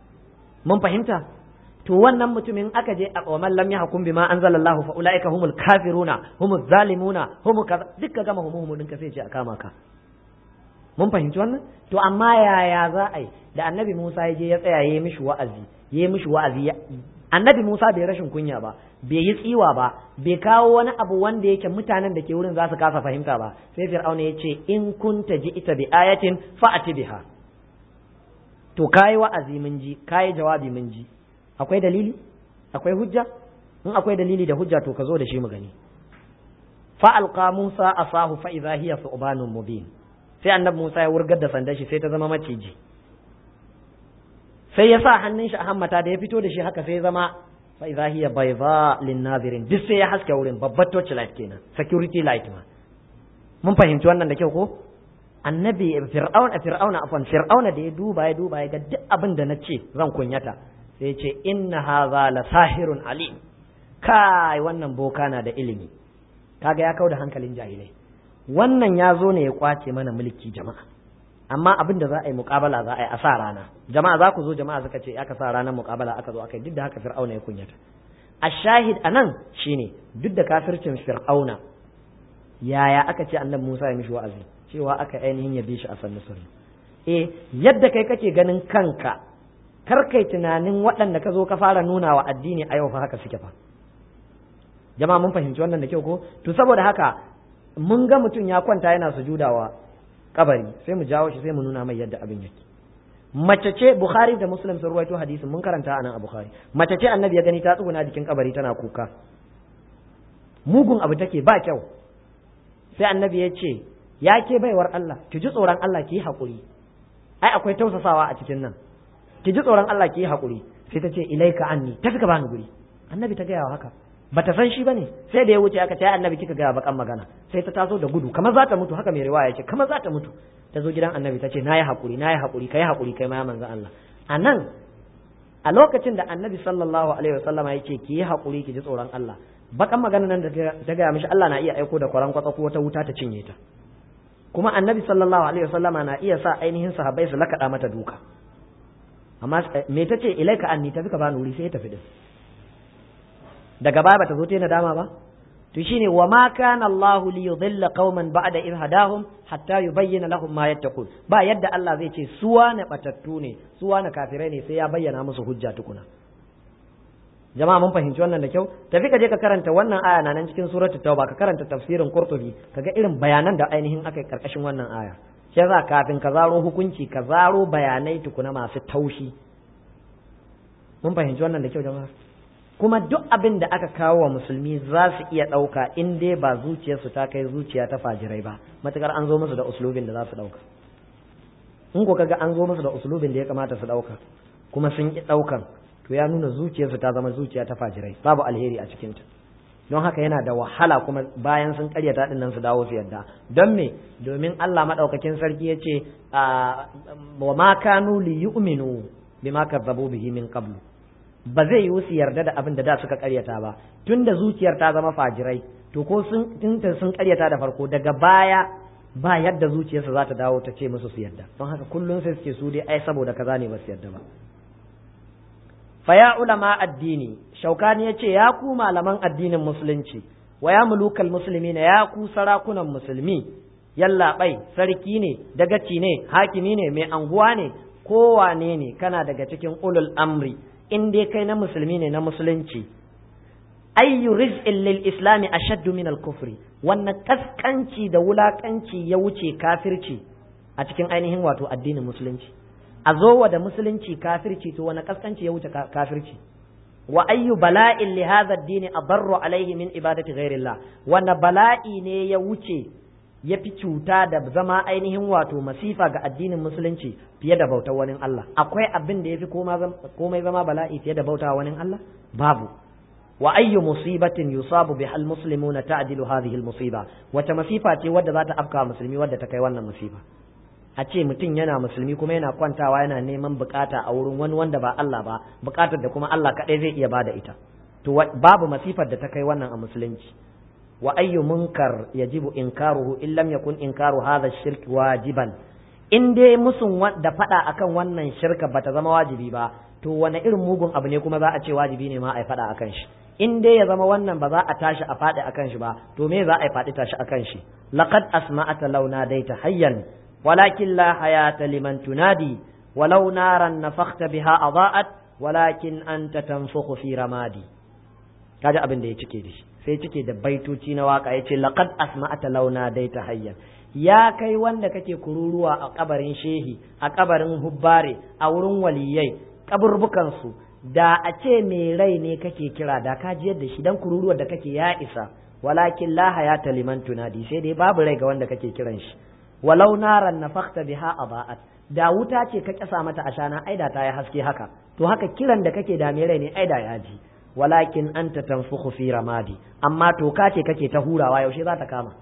mun fahimta to wannan mutumin aka je a qawaman lam yahkum bima anzalallahu fa ulaika humul kafiruna humuz zalimuna humu kaza dukka gama humu humu dinka sai ce a kama ka mun fahimci wannan to amma yaya za a yi da annabi Musa ya je ya tsaya ya yi mishi wa'azi ya yi mishi wa'azi annabi Musa bai rashin kunya ba bai yi tsiwa ba bai kawo wani abu wanda yake mutanen da ke wurin za su kasa fahimta ba sai fir'auna ya ce in kunta ji ita bi ayatin fa'ati biha to kayi wa'azi mun ji kayi jawabi mun ji akwai dalili akwai hujja in akwai dalili da hujja to ka zo da shi mu gani fa alqa Musa asahu fa idha hiya thubanun mubin sai annabi Musa ya wurgar da sandar shi sai ta zama maciji sai ya sa hannun shi a hammata da ya fito da shi haka sai ya zama fa idza hiya bayda lin nazirin duk sai ya haske wurin babbar torch light kenan security light ma mun fahimci wannan da kyau ko annabi fir'auna fir'auna afan fir'auna da ya duba ya duba ya ga duk abin da na ce zan kunyata sai ya ce inna hadha la sahirun alim kai wannan boka na da ilimi kaga ya kauda hankalin jahilai wannan ya zo ne ya kwace mana mulki jama'a amma abin da za a yi muƙabala za a yi a sa rana jama'a za ku zo jama'a suka ce aka sa ranar muƙabala aka zo aka yi duk da haka fir'auna ya kunyata a shahid a nan shine duk da kafircin fir'auna yaya aka ce annabi musa ya mishi wa'azi cewa aka ainihin yabe shi a sannu sirri eh yadda kai kake ganin kanka kar kai tunanin waɗanda ka zo ka fara nuna wa addini a yau fa haka suke fa jama'a mun fahimci wannan da kyau ko to saboda haka mun ga mutum ya kwanta yana sujudawa kabari sai mu jawo shi sai mu nuna mai yadda abin yake mace ce bukhari da muslim sun ruwaito hadisin mun karanta anan a bukhari mace ce annabi ya gani ta tsuguna jikin kabari tana kuka mugun abu take ba kyau sai annabi ya ce ya ke baiwar Allah ki ji tsoron Allah ki yi haƙuri ai akwai tausasawa a cikin nan ki ji tsoron Allah ki yi haƙuri sai ta ce ilaika anni tafi ka bani guri annabi ta gaya wa haka bata san shi bane sai da ya wuce aka ce annabi kika gaya bakan magana sai ta taso da gudu kamar za ta mutu haka mai riwaya ce kamar za ta mutu ta zo gidan annabi ta ce nayi haƙuri nayi haƙuri kai haƙuri kai ma manzo Allah anan a lokacin da annabi sallallahu alaihi wasallam ya ce ki yi haƙuri ki ji tsoron Allah bakan magana nan da ta gaya mishi Allah na iya aiko da kwaran kwatsa ko wata wuta ta cinye ta kuma annabi sallallahu alaihi wasallama na iya sa ainihin sahabbai su lakaɗa mata duka amma me ta ce ilaika anni tafi ka bani wuri sai ya tafi din daga baya bata zo ta nadama ba to shine wa ma kana Allah li yudilla qauman ba'da idh hadahum hatta yubayyana lahum ma yattaqun ba yadda Allah zai ce suwa na batattu ne suwa na kafirai ne sai ya bayyana musu hujja tukuna jama'a mun fahimci wannan da kyau tafi ka je ka karanta wannan aya na nan cikin suratul tauba ka karanta tafsirin qurtubi kaga irin bayanan da ainihin aka yi karkashin wannan aya shi yasa kafin ka zaro hukunci ka zaro bayanai tukuna masu taushi mun fahimci wannan da kyau jama'a kuma duk abin da aka kawo wa musulmi za su iya ɗauka in dai ba zuciyarsu ta kai zuciya ta fajirai ba matukar an zo musu da uslubin da za su ɗauka in ko kaga an zo musu da uslubin da ya kamata su ɗauka kuma sun ki ɗaukan to ya nuna zuciyarsu ta zama zuciya ta fajirai babu alheri a cikinta don haka yana da wahala kuma bayan sun karyata din nan su dawo su yadda don me domin Allah madaukakin sarki ya ce wa ma kanu li yu'minu bima kazzabu bihi min qablu ba zai yi su yarda da abin da da suka karyata ba tunda zuciyar ta zama fajirai to ko sun tunta sun karyata da farko daga baya ba yadda zuciyarsa za ta dawo ta ce musu su yarda don haka kullum sai su ce su dai ai saboda kaza ne ba su yarda ba faya ulama addini shaukani ya ce ya ku malaman addinin musulunci wa ya mulukal musulmi na ya ku sarakunan musulmi yallaɓai sarki ne dagaci ne hakimi ne mai anguwa ne kowane ne kana daga cikin ulul amri in dai kai na musulmi ne na musulunci ayyu rizqin lil islami ashaddu min al kufri wannan kaskanci da wulakanci ya wuce kafirci a cikin ainihin wato addinin musulunci a zo da musulunci kafirci to wani kaskanci ya wuce kafirci wa ayyu bala'in li hadha ad-din adarru alaihi min ibadati ghairillah wanda bala'i ne ya wuce ya fi cuta da zama ainihin wato masifa ga addinin musulunci fiye da bautar wani Allah akwai abin da ya fi komai zama bala'i fiye da bauta wani Allah babu wa ayyu musibatin yusabu biha al-muslimuna ta'dilu hadhihi al-musiba wata masifa ce wadda za ta afka musulmi wadda ta kai wannan musiba a ce mutum yana musulmi kuma yana kwantawa yana neman bukata a wurin wani wanda ba Allah ba bukatar da kuma Allah kaɗai zai iya bada ita to babu masifar da ta kai wannan a musulunci wa ayyu munkar yajibu inkaruhu in lam yakun inkaru hadha shirk wajiban in dai musun da fada akan wannan shirka bata zama wajibi ba to wani irin mugun abu ne kuma za a ce wajibi ne ma a fada akan shi in dai ya zama wannan ba za a tashi a faɗi akan shi ba to me za a faɗi tashi akan shi laqad asma'ata launa daita hayyan ولكن لا حياة لمن تنادي ولو نارا نفخت بها أضاءت ولكن أنت تنفخ في رمادي kaji abin da ya cike da shi sai cike da baitoci na waka ya ce laqad asma'ata launa daita hayyan ya kai wanda kake kururuwa a kabarin shehi a kabarin hubbare a wurin waliyai kaburbukan su da a ce mai rai ne kake kira da ka ji yadda shi dan kururuwar da kake ya isa walakin la hayata liman tunadi sai dai babu rai ga wanda kake kiran shi walau naran nafakta biha aba'at da wuta ce ka kasa mata ashana aida ta yi haske haka to haka kiran da kake da rai ne aida ya ji walakin anta tanfukhu fi ramadi amma toka ce kake ta hurawa yaushe za ta kama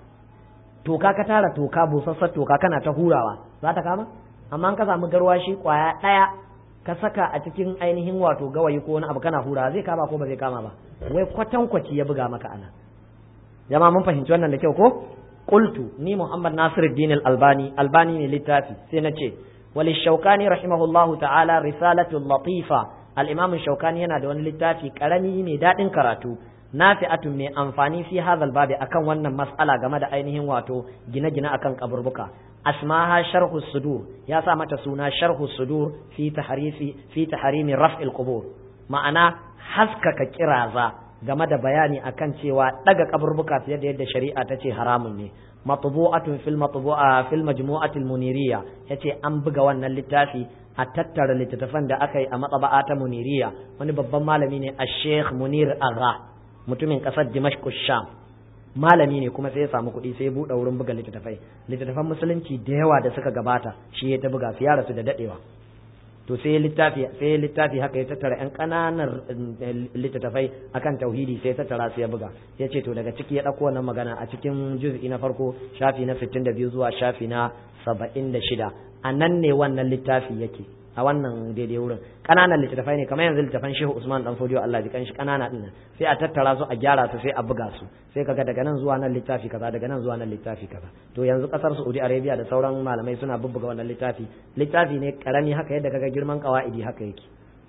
toka ka tara toka busassar toka kana ta hurawa za ta kama amma ka samu garwashi kwaya daya ka saka a cikin ainihin wato gawayi ko wani abu kana hurawa zai kama ko ba zai kama ba wai kwatankwaci ya buga maka ana jama'a mun fahimci wannan da kyau ko qultu ni muhammad nasiruddin al-albani albani ne littafi sai na ce wal shaukani rahimahullahu ta'ala risalatu latifa al-imam shaukani yana da wani littafi karami mai dadin karatu nafi'atun mai amfani fi hadhal babi akan wannan mas'ala game da ainihin wato gine-gine akan kaburbuka asmaha sharhu sudur ya sa mata suna sharhu sudur fi tahrifi fi tahrimi raf'il qubur ma'ana haskaka kiraza game da bayani akan cewa daga kaburbuka fiye da yadda shari'a ta ce haramun ne matbu'atun fil matbu'a fil majmu'atil muniriya yace an buga wannan littafi a tattara littattafan da aka yi a matsaba'a ta muniriya wani babban malami ne a sheikh munir agha mutumin kasar dimashq sham malami ne kuma sai ya samu kuɗi sai ya buɗe wurin buga littattafai littattafan musulunci da yawa da suka gabata shi ya ta buga su ya rasu da dadewa to sai littafi sai littafi haka ya tattara yan ƙananan littattafai akan tauhidi sai tattara su ya buga ya ce to daga ciki ya ɗauko wannan magana a cikin juz'i na farko shafi na 62 zuwa shafi na 76 a nan ne wannan littafi yake a wannan daidai wurin ƙananan littattafai ne kamar yanzu littattafan Shehu Usman dan Fodiyo Allah ji kanshi ƙanana din nan sai a tattara su a gyara su sai a buga su sai kaga daga nan zuwa nan littafi kaza daga nan zuwa nan littafi kaza to yanzu kasar Saudi Arabia da sauran malamai suna bubbuga wannan littafi littafi ne karami haka yadda kaga girman qawaidi haka yake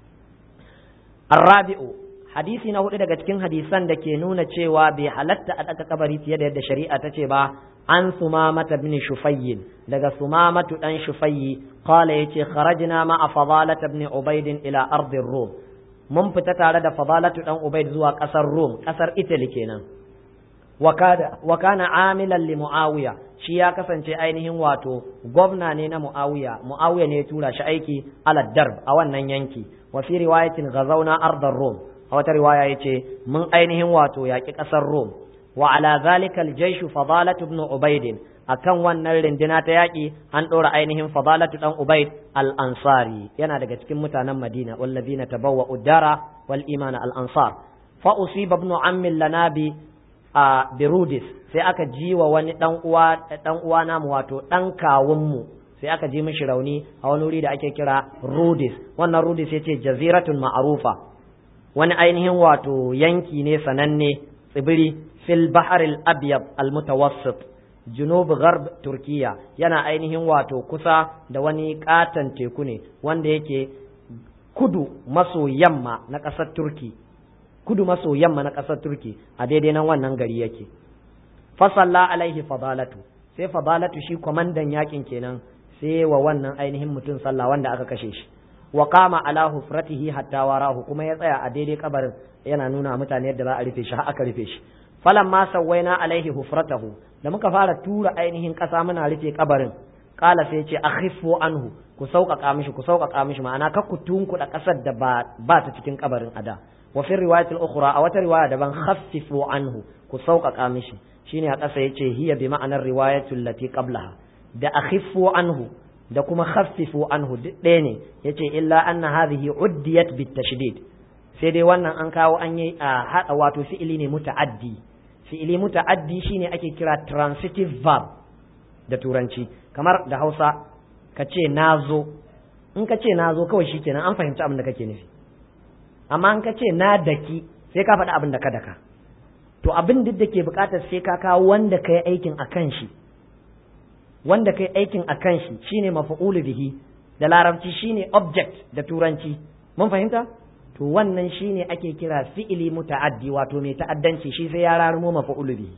Arabi'u hadisi na hudu daga cikin hadisan da ke nuna cewa bai halatta a ɗaga kabari fiye da yadda shari'a ta ce ba an sumamata bin shufayyin daga sumamatu dan shufayyi qala yace kharajna ma fadalata ibn ubayd ila ardin rum mun fita tare da fadalatu dan ubayd zuwa kasar rum kasar italy kenan wa kana amilan li muawiya shi ya kasance ainihin wato gwamna ne na muawiya muawiya ne ya tura shi aiki ala darb a wannan yanki wa fi riwayatin ghazawna ardar rum a wata riwaya yace mun ainihin wato yaki kasar rum wa ala zalika aljayshu fadalatu ibn ubayd akan wannan rindina ta yaki an dora ainihin fadalatu dan ubayd al-ansari yana daga cikin mutanen madina wallazina tabawwa udara wal iman al-ansar fa usiba ibn ammi lanabi a birudis sai aka ji wa wani dan uwa dan uwa namu wato dan kawun mu sai aka ji mishi rauni a wani wuri da ake kira rudis wannan rudis yace jaziratun ma'rufa wani ainihin wato yanki ne sananne tsibiri fil bahar al-abyad al-mutawassit junub gharb turkiya yana ainihin wato kusa da wani katon teku ne wanda yake kudu maso yamma na ƙasar turki kudu maso yamma na ƙasar turki a daidai nan wannan gari yake fasalla alaihi fadalatu sai fadalatu shi kwamandan yakin kenan sai wa wannan ainihin mutum sallah wanda aka kashe shi wa qama ala hufratihi hatta warahu kuma ya tsaya a daidai kabarin yana nuna mutane yadda za a rufe shi har aka rufe shi falamma sawaina alaihi hufratahu da muka fara tura ainihin kasa muna rufe kabarin kala sai ce akhifu anhu ku sauƙaƙa mishi ku sauƙaƙa mishi ma'ana ka ku tunkuɗa ƙasar da ba ba ta cikin kabarin ada wa fi riwayatil ukhra a wata riwaya daban khaffifu anhu ku sauƙaƙa mishi shine a ƙasa yace hiya bi ma'anar riwayatul lati qablaha da akhifu anhu da kuma khaffifu anhu duk ɗaya ne yace illa anna hadhihi uddiyat bit tashdid sai dai wannan an kawo an yi a wato fi'ili ne muta'addi fi'ili muta'addi shine ake kira transitive verb da turanci kamar da Hausa ka ce nazo in ka ce nazo kawai shikenan an fahimci abin da kake nufi amma in ka ce na daki sai ka faɗi abin da ka daka to abin duk da ke buƙatar sai ka kawo wanda ka yi aikin a kan shi wanda ka yi aikin a kan shi shine mafa'ulu bihi da larabci shine object da turanci mun fahimta to wannan shine ake kira fi'ili muta'addi wato mai ta'addanci shi sai ya rarumo mafa'ulu bihi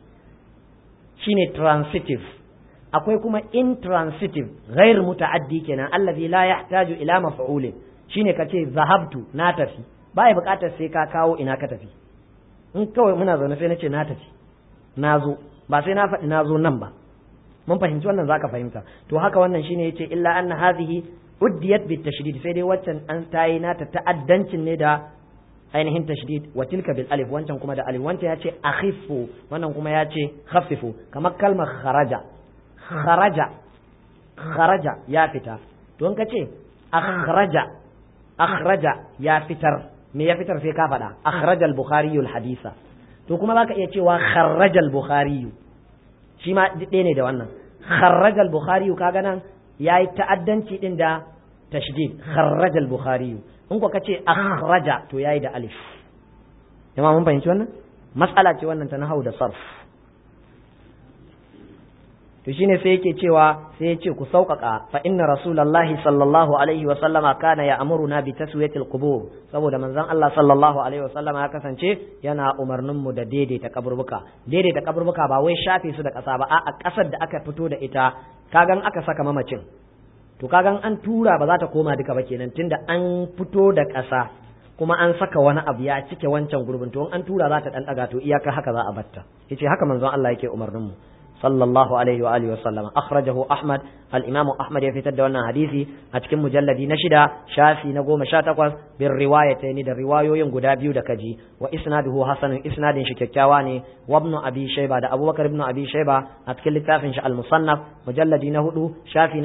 shine transitive akwai kuma intransitive ghair muta'addi kenan allazi la yahtaju ila maf'ulin shine kace zahabtu na tafi baya bukatar sai ka kawo ina ka tafi in kawai muna zaune sai nace na tafi na zo ba sai na faɗi na zo nan ba mun fahimci wannan zaka fahimta to haka wannan shine yace illa anna hadhihi uddiyat bit tashdid sai dai waccan an tayi nata ta'addancin ne da ainihin tashdid wa tilka bil alif wancan kuma da alif wancan yace akhifu wannan kuma yace khaffifu kamar kalmar kharaja kharaja kharaja ya fita to in kace akhraja akhraja ya fitar me ya fitar sai ka faɗa akhraja al-bukhari al-hadisa to kuma zaka iya cewa kharraja al-bukhari shi ma ɗaya ne da wannan kharraja al-bukhari kaga nan yayi ta'addanci din da tashdid kharraja al-bukhari in ko kace akhraja to yayi da alif jama'a mun fahimci wannan mas'ala ce wannan ta nahau da sarf to shine sai yake cewa sai ya ce ku sauƙaƙa fa inna rasulullahi sallallahu alaihi wa sallama kana ya amuruna bi taswiyatil qubur saboda manzon Allah sallallahu alaihi wa sallama ya kasance yana umarnin mu da daidaita kaburbuka daidaita kaburbuka ba wai shafe su da ƙasa ba a ƙasar da aka fito da ita kagan aka saka mamacin to kagan an tura ba za ta koma duka ba kenan tunda an fito da ƙasa kuma an saka wani abu ya cike wancan gurbin to an tura za ta dan daga to iyaka haka za a batta yace haka manzon Allah yake umarnin mu sallallahu alaihi wa alihi wa sallama akhrajahu ahmad al-imam ahmad ya fitar da wannan hadisi a cikin mujalladi na shida shafi na goma sha takwas bin riwayatayn da riwayoyin guda biyu da kaji wa isnaduhu hasanun isnadin shi kyakkyawa ne wa ibn abi shayba da abubakar ibn abi shayba a cikin littafin shi al-musannaf mujalladi na hudu shafi na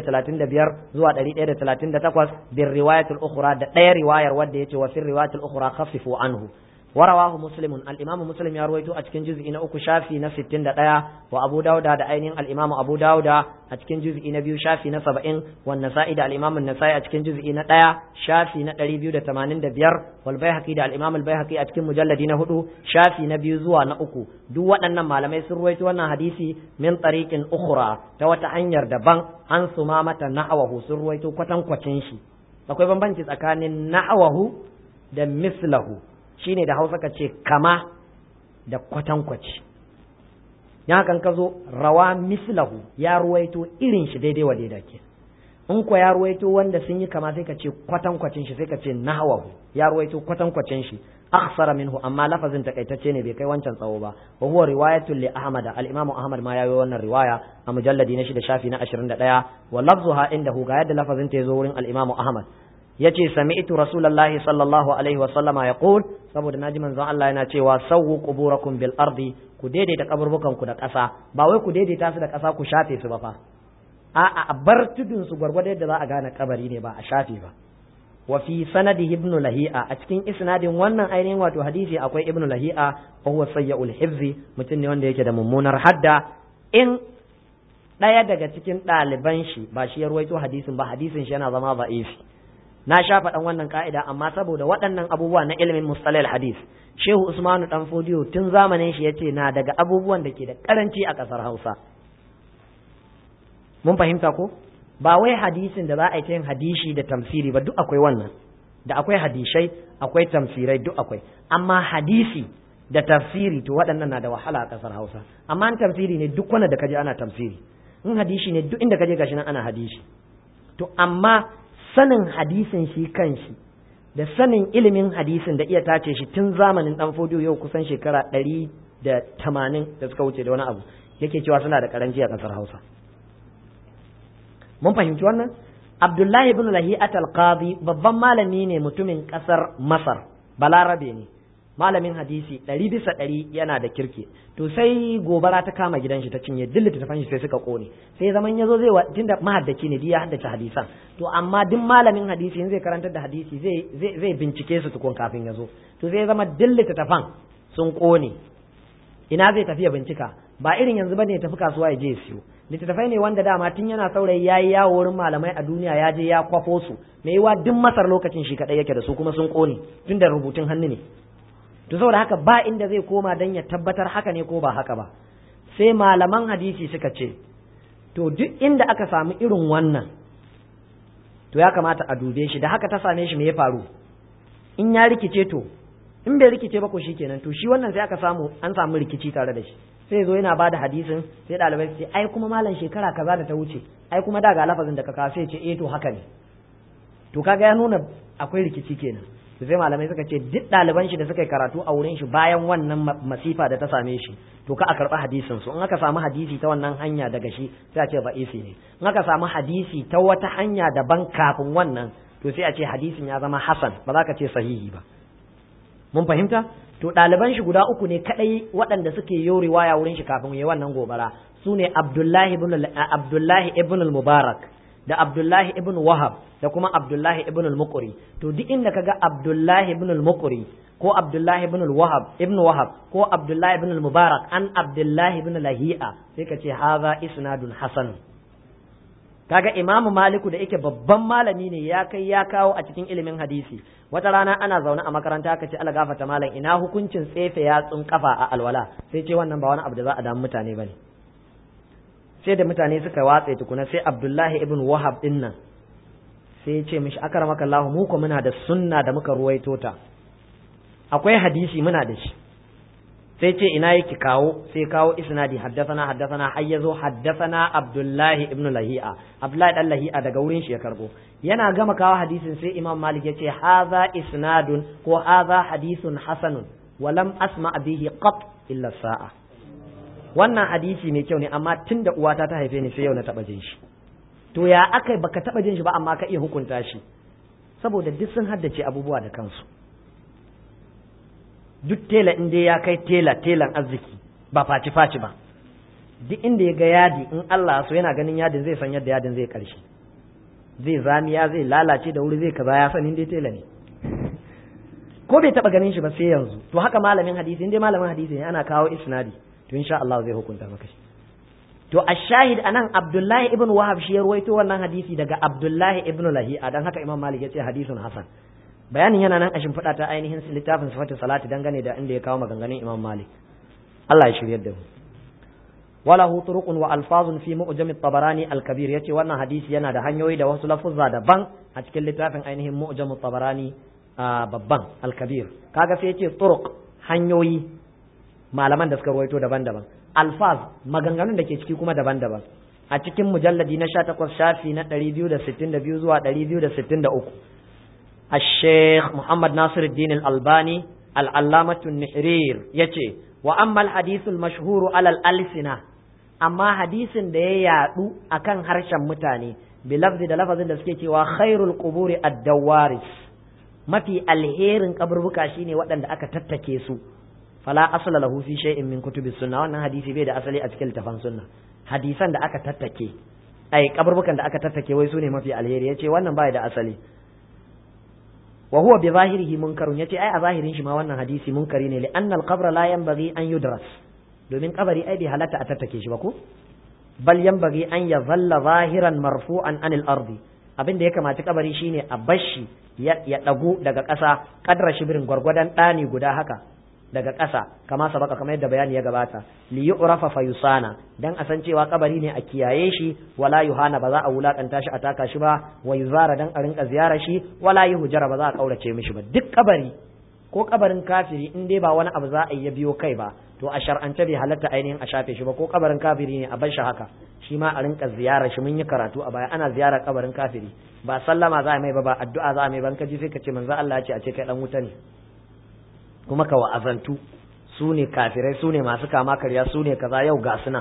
135 zuwa 138 bin riwayatul ukhra da ɗaya riwayar wadda yace wa fi riwayatul ukhra khaffifu anhu ورواه مسلم الإمام مسلم يرويته أتكن جزء إن أكو شافي نستين دقيا وأبو داود دا أينين الإمام أبو داود أتكن جزء إن بيو شافي نسبعين والنسائي دا الإمام النسائي أتكن جزء إن دقيا شافي نتري بيو دا تمانين دا بير والبيهقي دا الإمام البيهقي أتكن مجلد هدو شافي نبيو زوا نأكو دو وأن ما لم يسرويت وانا حديثي من طريق أخرى توتا أنير دبان عن ثمامة نحوه سرويتو كتن كتنشي akwai bambanci tsakanin na'awahu da mislahu shine da hausa ka ce kama da kwatankwaci ya kan ka zo rawa mislahu ya ruwaito irin shi daidai wa daidai ke in ko ya ruwaito wanda sun yi kama sai ka ce kwatankwacin shi sai ka ce nahwahu ya ruwaito kwatankwacin shi akhsara minhu amma lafazin takaitacce ne bai kai wancan tsawo ba wa huwa riwayatul li ahmad al imamu ahmad ma yayi wannan riwaya a mujalladi na shida shafi na 21 wa lafzuha indahu ga yadda lafazin ta yazo wurin al imamu ahmad yace sami'tu rasulullahi sallallahu alaihi wa sallama yaqul saboda naji manzon Allah yana cewa sawwu quburakum bil ardi ku daidaita kaburbukan ku da ƙasa ba wai ku daidaita su da ƙasa ku shafe su ba fa a'a a bar tudun su gwargwado yadda za a gane kabari ne ba a shafe ba wa fi sanadi ibn lahi'a a cikin isnadin wannan ainihin wato hadisi akwai ibn lahi'a wa huwa sayyul hifzi mutum ne wanda yake da mummunar hadda in ɗaya daga cikin ɗaliban shi ba shi ya ruwaito hadisin ba hadisin shi yana zama ba'ifi na sha faɗan wannan ka'ida amma saboda waɗannan abubuwa na ilimin mustalal hadis shehu usmanu dan fodiyo tun zamanin shi yace na daga abubuwan da ke da karanci a ƙasar hausa mun fahimta ko ba wai hadisin da za a yi ta yin hadishi da tamsiri ba duk akwai wannan da akwai hadishai akwai tamsirai duk akwai amma hadisi da tafsiri to waɗannan na da wahala a ƙasar hausa amma an tamsiri ne duk wanda da kaje ana tamsiri in hadishi ne duk inda kaje gashi nan ana hadishi to amma sanin hadisin shi kanshi da sanin ilimin hadisin da iya tace shi tun zamanin dan fodiyo yau kusan shekara ɗari da tamanin da suka wuce da wani abu yake cewa suna da karanci a ƙasar hausa mun fahimci wannan abdullahi ibn lahi'at al-qadi babban malami ne mutumin ƙasar masar balarabe ne malamin hadisi ɗari bisa ɗari yana da kirki to sai gobara ta kama gidan shi ta cinye dillita ta shi sai suka kone sai zaman yazo zai wa tunda mahaddaci ne ya haddace hadisan to amma duk malamin hadisi in zai karantar da hadisi zai zai bincike su tukun kafin yazo to sai zama dillita tafan sun kone ina zai tafi ya bincika ba irin yanzu bane ya tafi kasuwa ya je ya siyo littattafai ne wanda dama tun yana saurayi ya yi yawo wurin malamai a duniya ya je ya kwafo su mai yiwa duk masar lokacin shi kaɗai yake da su kuma sun kone tun da rubutun hannu ne to saboda haka ba inda zai koma don ya tabbatar haka ne ko ba haka ba sai malaman hadisi suka ce to duk inda aka samu irin wannan to ya kamata a dube shi da haka ta same shi me ya faru in ya rikice to in bai rikice ba ko kenan to shi wannan sai aka samu an samu rikici tare da shi sai zo yana bada hadisin sai ɗalibai su ce ai kuma malam shekara kaza da ta wuce ai kuma da ga lafazin da ka kawo sai ce eh to haka ne to kaga ya nuna akwai rikici kenan to sai malamai suka ce duk ɗaliban shi da suka yi karatu a wurin shi bayan wannan masifa da ta same shi to ka a karɓi hadisin su in aka samu hadisi ta wannan hanya daga shi sai a ce ba'isi ne in aka samu hadisi ta wata hanya daban kafin wannan to sai a ce hadisin ya zama hasan ba za ka ce sahihi ba mun fahimta to ɗaliban shi guda uku ne kadai waɗanda suke yi riwaya wurin shi kafin yi wannan gobara su ne Abdullahi ibn Abdullahi ibn al-Mubarak da Abdullahi ibn Wahab da kuma Abdullahi ibn al-Muqri to duk inda kaga Abdullahi ibn al-Muqri ko Abdullahi ibn al-Wahab ibn Wahab ko Abdullahi ibn al-Mubarak an Abdullahi ibn Lahi'a sai ka ce haza isnadun hasan kaga Imam Maliku da yake babban malami ne ya kai ya kawo a cikin ilimin hadisi wata rana ana zaune a makaranta aka ce ala gafata malam ina hukuncin tsefe yatsun kafa a alwala sai ce wannan ba wani abu da za a damu mutane bane sai da mutane suka watse tukuna sai abdullahi ibn wahab din nan sai ya ce mishi akramaka Allah mu ko muna da sunna da muka ruwaito ta akwai hadisi muna da shi sai ce ina yake kawo sai kawo isnadi haddathana haddathana har yazo haddathana abdullahi ibn lahi'a abdullahi dan lahi'a daga wurin shi ya karbo yana gama kawo hadisin sai imam malik ya ce haza isnadun ko haza hadisun hasanun wa lam asma bihi qat illa sa'a wannan hadisi mai kyau ne amma tunda uwata ta haife ni sai yau na taba jin shi to ya akai baka taba jin shi ba amma ka iya hukunta shi saboda duk sun haddace abubuwa da kansu duk tela in dai ya kai tela telan arziki ba faci faci ba duk inda ya ga yadi in Allah so yana ganin yadin zai san yadda yadin zai karshe zai zamiya zai lalace da wuri zai kaza ya san dai tela ne ko bai taba ganin shi ba sai yanzu to haka malamin hadisi in dai malamin hadisi ne ana kawo isnadi to insha Allah zai hukunta maka shi to ashahid anan Abdullahi ibn Wahab shi ya ruwaito wannan hadisi daga Abdullahi ibn Lahi'a dan haka Imam Malik ya ce hadisun hasan bayanin yana nan a shimfiɗa ta ainihin littafin sifatu salati dangane da inda ya kawo maganganun Imam Malik Allah ya shiryar da mu walahu turuqun wa alfazun fi mu'jam at-tabarani al-kabir yace wannan hadisi yana da hanyoyi da wasu lafuzza daban a cikin littafin ainihin mu'jam at-tabarani babban al-kabir kaga sai yace turuq hanyoyi malaman da suka ruwaito daban-daban alfaz maganganun da ke ciki kuma daban-daban a cikin mujalladi na 18 shafi na 262 zuwa 263 الشيخ محمد ناصر الدين الألباني العلامة النحرير يتي وأما الحديث المشهور على الألسنة أما حديث ده يعدو أكن هرشا متاني بلفظ ده لفظ ده سكيتي وخير القبور الدوارس ما في الهير قبر بكاشيني وأن أكا تتكيسو فلا أصل له في شيء من كتب السنة وأن حديثي بيد أصلي أتكل تفان سنة حديثا ده أكا تتكي أي قبر بكان ده أكا تتكي ويسوني ما في الهير يتي وأن بايد أصلي wa huwa bi zahirihi munkarun yace ai a zahirin shi ma wannan hadisi munkari ne li anna al-qabr la yanbaghi an yudras domin kabari ai bai halatta a tattake shi ba ko bal yanbaghi an yazalla zahiran marfu'an anil ardi abin da ya kamaci kabari shine a bashi ya dagu daga ƙasa kadra shibirin gwargwadon ɗani guda haka daga ƙasa kama sabaka kamar yadda bayani ya gabata li yu'rafa fa yusana dan a san cewa kabari ne a kiyaye shi wala yuhana ba za a wulakanta shi a taka shi ba wa yuzara dan a rinka ziyara shi wala yuhjara ba za a kaurace mishi ba duk kabari ko kabarin kafiri in dai ba wani abu za a yi biyo kai ba to a shar'ance bai halatta ainihin a shafe shi ba ko kabarin kafiri ne a bar shi haka shi ma a rinka ziyara shi mun yi karatu a baya ana ziyara kabarin kafiri ba sallama za a mai ba ba addu'a za a mai ban kaji sai ka ce manzo Allah ya ce a ce kai dan wuta ne kuma ka wa'azantu su ne kafirai su ne masu kama karya su ne kaza yau ga su nan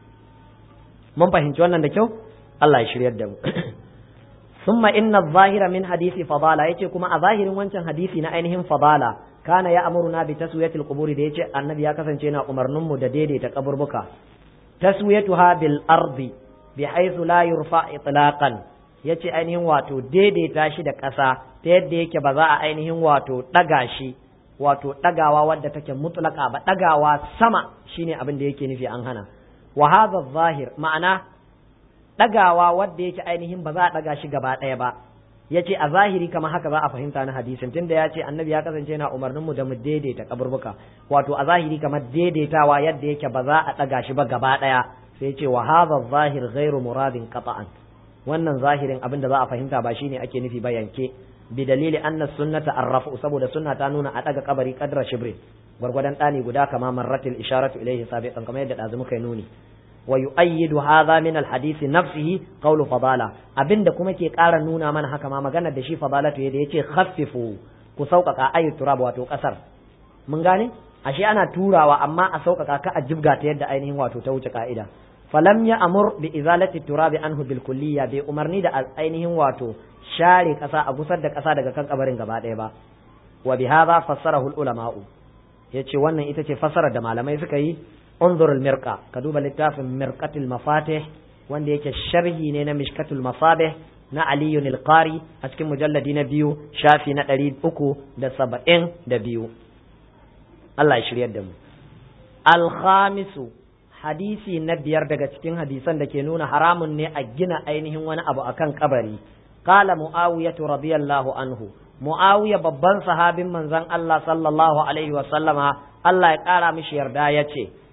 mun fahimci wannan da kyau Allah ya shiryar da mu summa inna zahira min hadisi fadala yace kuma a zahirin wancan hadisi na ainihin fadala kana ya amuruna bi taswiyatil quburi da yace annabi ya kasance yana umarnin mu da daidaita kaburbuka taswiyatuha bil ardi bi haythu la yurfa itlaqan yace ainihin wato daidaita shi da ƙasa ta yadda yake ba za a ainihin wato ɗaga shi wato ɗagawa wadda take mutlaka ba ɗagawa sama shine abin da yake nufi an hana wa hadha zahir ma'ana ɗagawa wadda yake ainihin ba za a ɗaga shi gaba ɗaya ba yace a zahiri kamar haka za a fahimta na hadisin tunda ya ce annabi ya kasance yana umarnin mu da mu daidaita kaburbuka wato a zahiri kamar daidaitawa yadda yake ba za a ɗaga shi ba gaba ɗaya sai ce wa hadha zahir ghairu muradin qata'an wannan zahirin abin da za a fahimta ba shine ake nufi ba yanke بدليل أن السنة الرفع سبب السنة تانون أتاك قبري قدر شبر gwargwadon ɗani guda kama marratil isharatu ilaihi sabiqan kamar yadda ɗazu muka nuni wa yu'ayyidu hadha min al-hadith nafsihi qawlu fadala abinda kuma ke ƙara nuna mana haka ma magana da shi fadalatu da yace khaffifu ku sauƙaƙa ayi turab wato ƙasar mun gane ashe ana turawa amma a sauƙaƙa ka a jibga ta yadda ainihin wato ta wuce ka'ida falam ya amur bi izalati turabi anhu bil kulliya bai umarni da ainihin wato share ƙasa a gusar da ƙasa daga kan kabarin gaba ɗaya ba wa bi hadha fassarahu al ulama'u yace wannan ita ce fassarar da malamai suka yi unzur al mirqa ka duba littafin mirqatul mafatih wanda yake sharhi ne na mishkatul masabih na aliyu al qari a cikin mujalladi na biyu shafi na ɗari uku da saba'in da biyu Allah ya shiryar da mu al khamisu hadisi na biyar daga cikin hadisan da ke nuna haramun ne a gina ainihin wani abu akan kabari qala muawiyah radiyallahu anhu muawiya babban sahabin manzon Allah sallallahu alaihi wa sallama Allah ya kara mishi yarda yace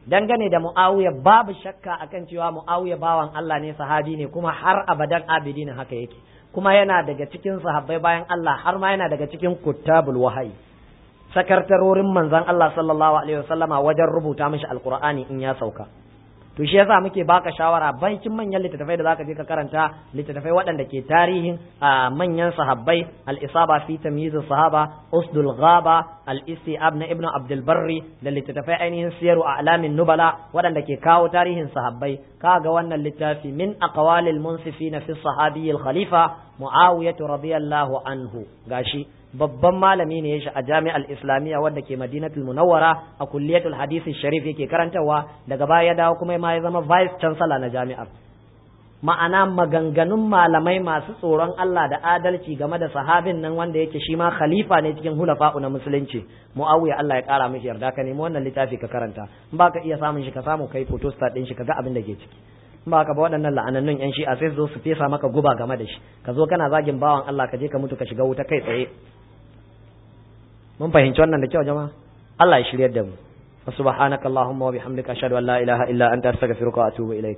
dangane da muawiya babu shakka akan cewa muawiya bawan Allah ne sahabi ne kuma har abadan abidin haka yake kuma yana daga cikin sahabbai bayan Allah har ma yana daga cikin kuttabul wahayi sakartarorin manzon Allah sallallahu alaihi wasallama wajen rubuta mishi alqur'ani in ya sauka to shi yasa muke baka shawara bankin manyan littattafai da zaka je ka karanta littattafai waɗanda ke tarihin manyan sahabbai al-isaba fi tamyiz sahaba usdul ghaba al-istiab na ibnu abdul barri da littattafai ainihin siyaru a'lamin nubala waɗanda ke kawo tarihin sahabbai kaga wannan littafi min aqwalil munsifina fi sahabi al-khalifa muawiyah radiyallahu anhu gashi babban malami ne ya shi a jami'ar islamiyya wadda ke madinatul munawwara a kulliyatul hadisi sharif yake karantarwa daga baya ya dawo kuma ma ya zama vice chancellor na jami'ar ma'ana maganganun malamai masu tsoron Allah da adalci game da sahabin nan wanda yake shi ma khalifa ne cikin hulafa'u na musulunci muawiya Allah ya kara mishi yarda ka nemi wannan littafi ka karanta in baka iya samun shi ka samu kai photostat din shi ka ga abin da ke ciki in ba ka ba waɗannan la'anannun yan shi'a sai zo su fesa maka guba game da shi ka zo kana zagin bawan Allah ka je ka mutu ka shiga wuta kai tsaye mun fahimci wannan da kyau jama'a Allah ya shiryar da mu subhanakallahumma wa bihamdika ashhadu an la ilaha illa anta astaghfiruka wa atubu ilaik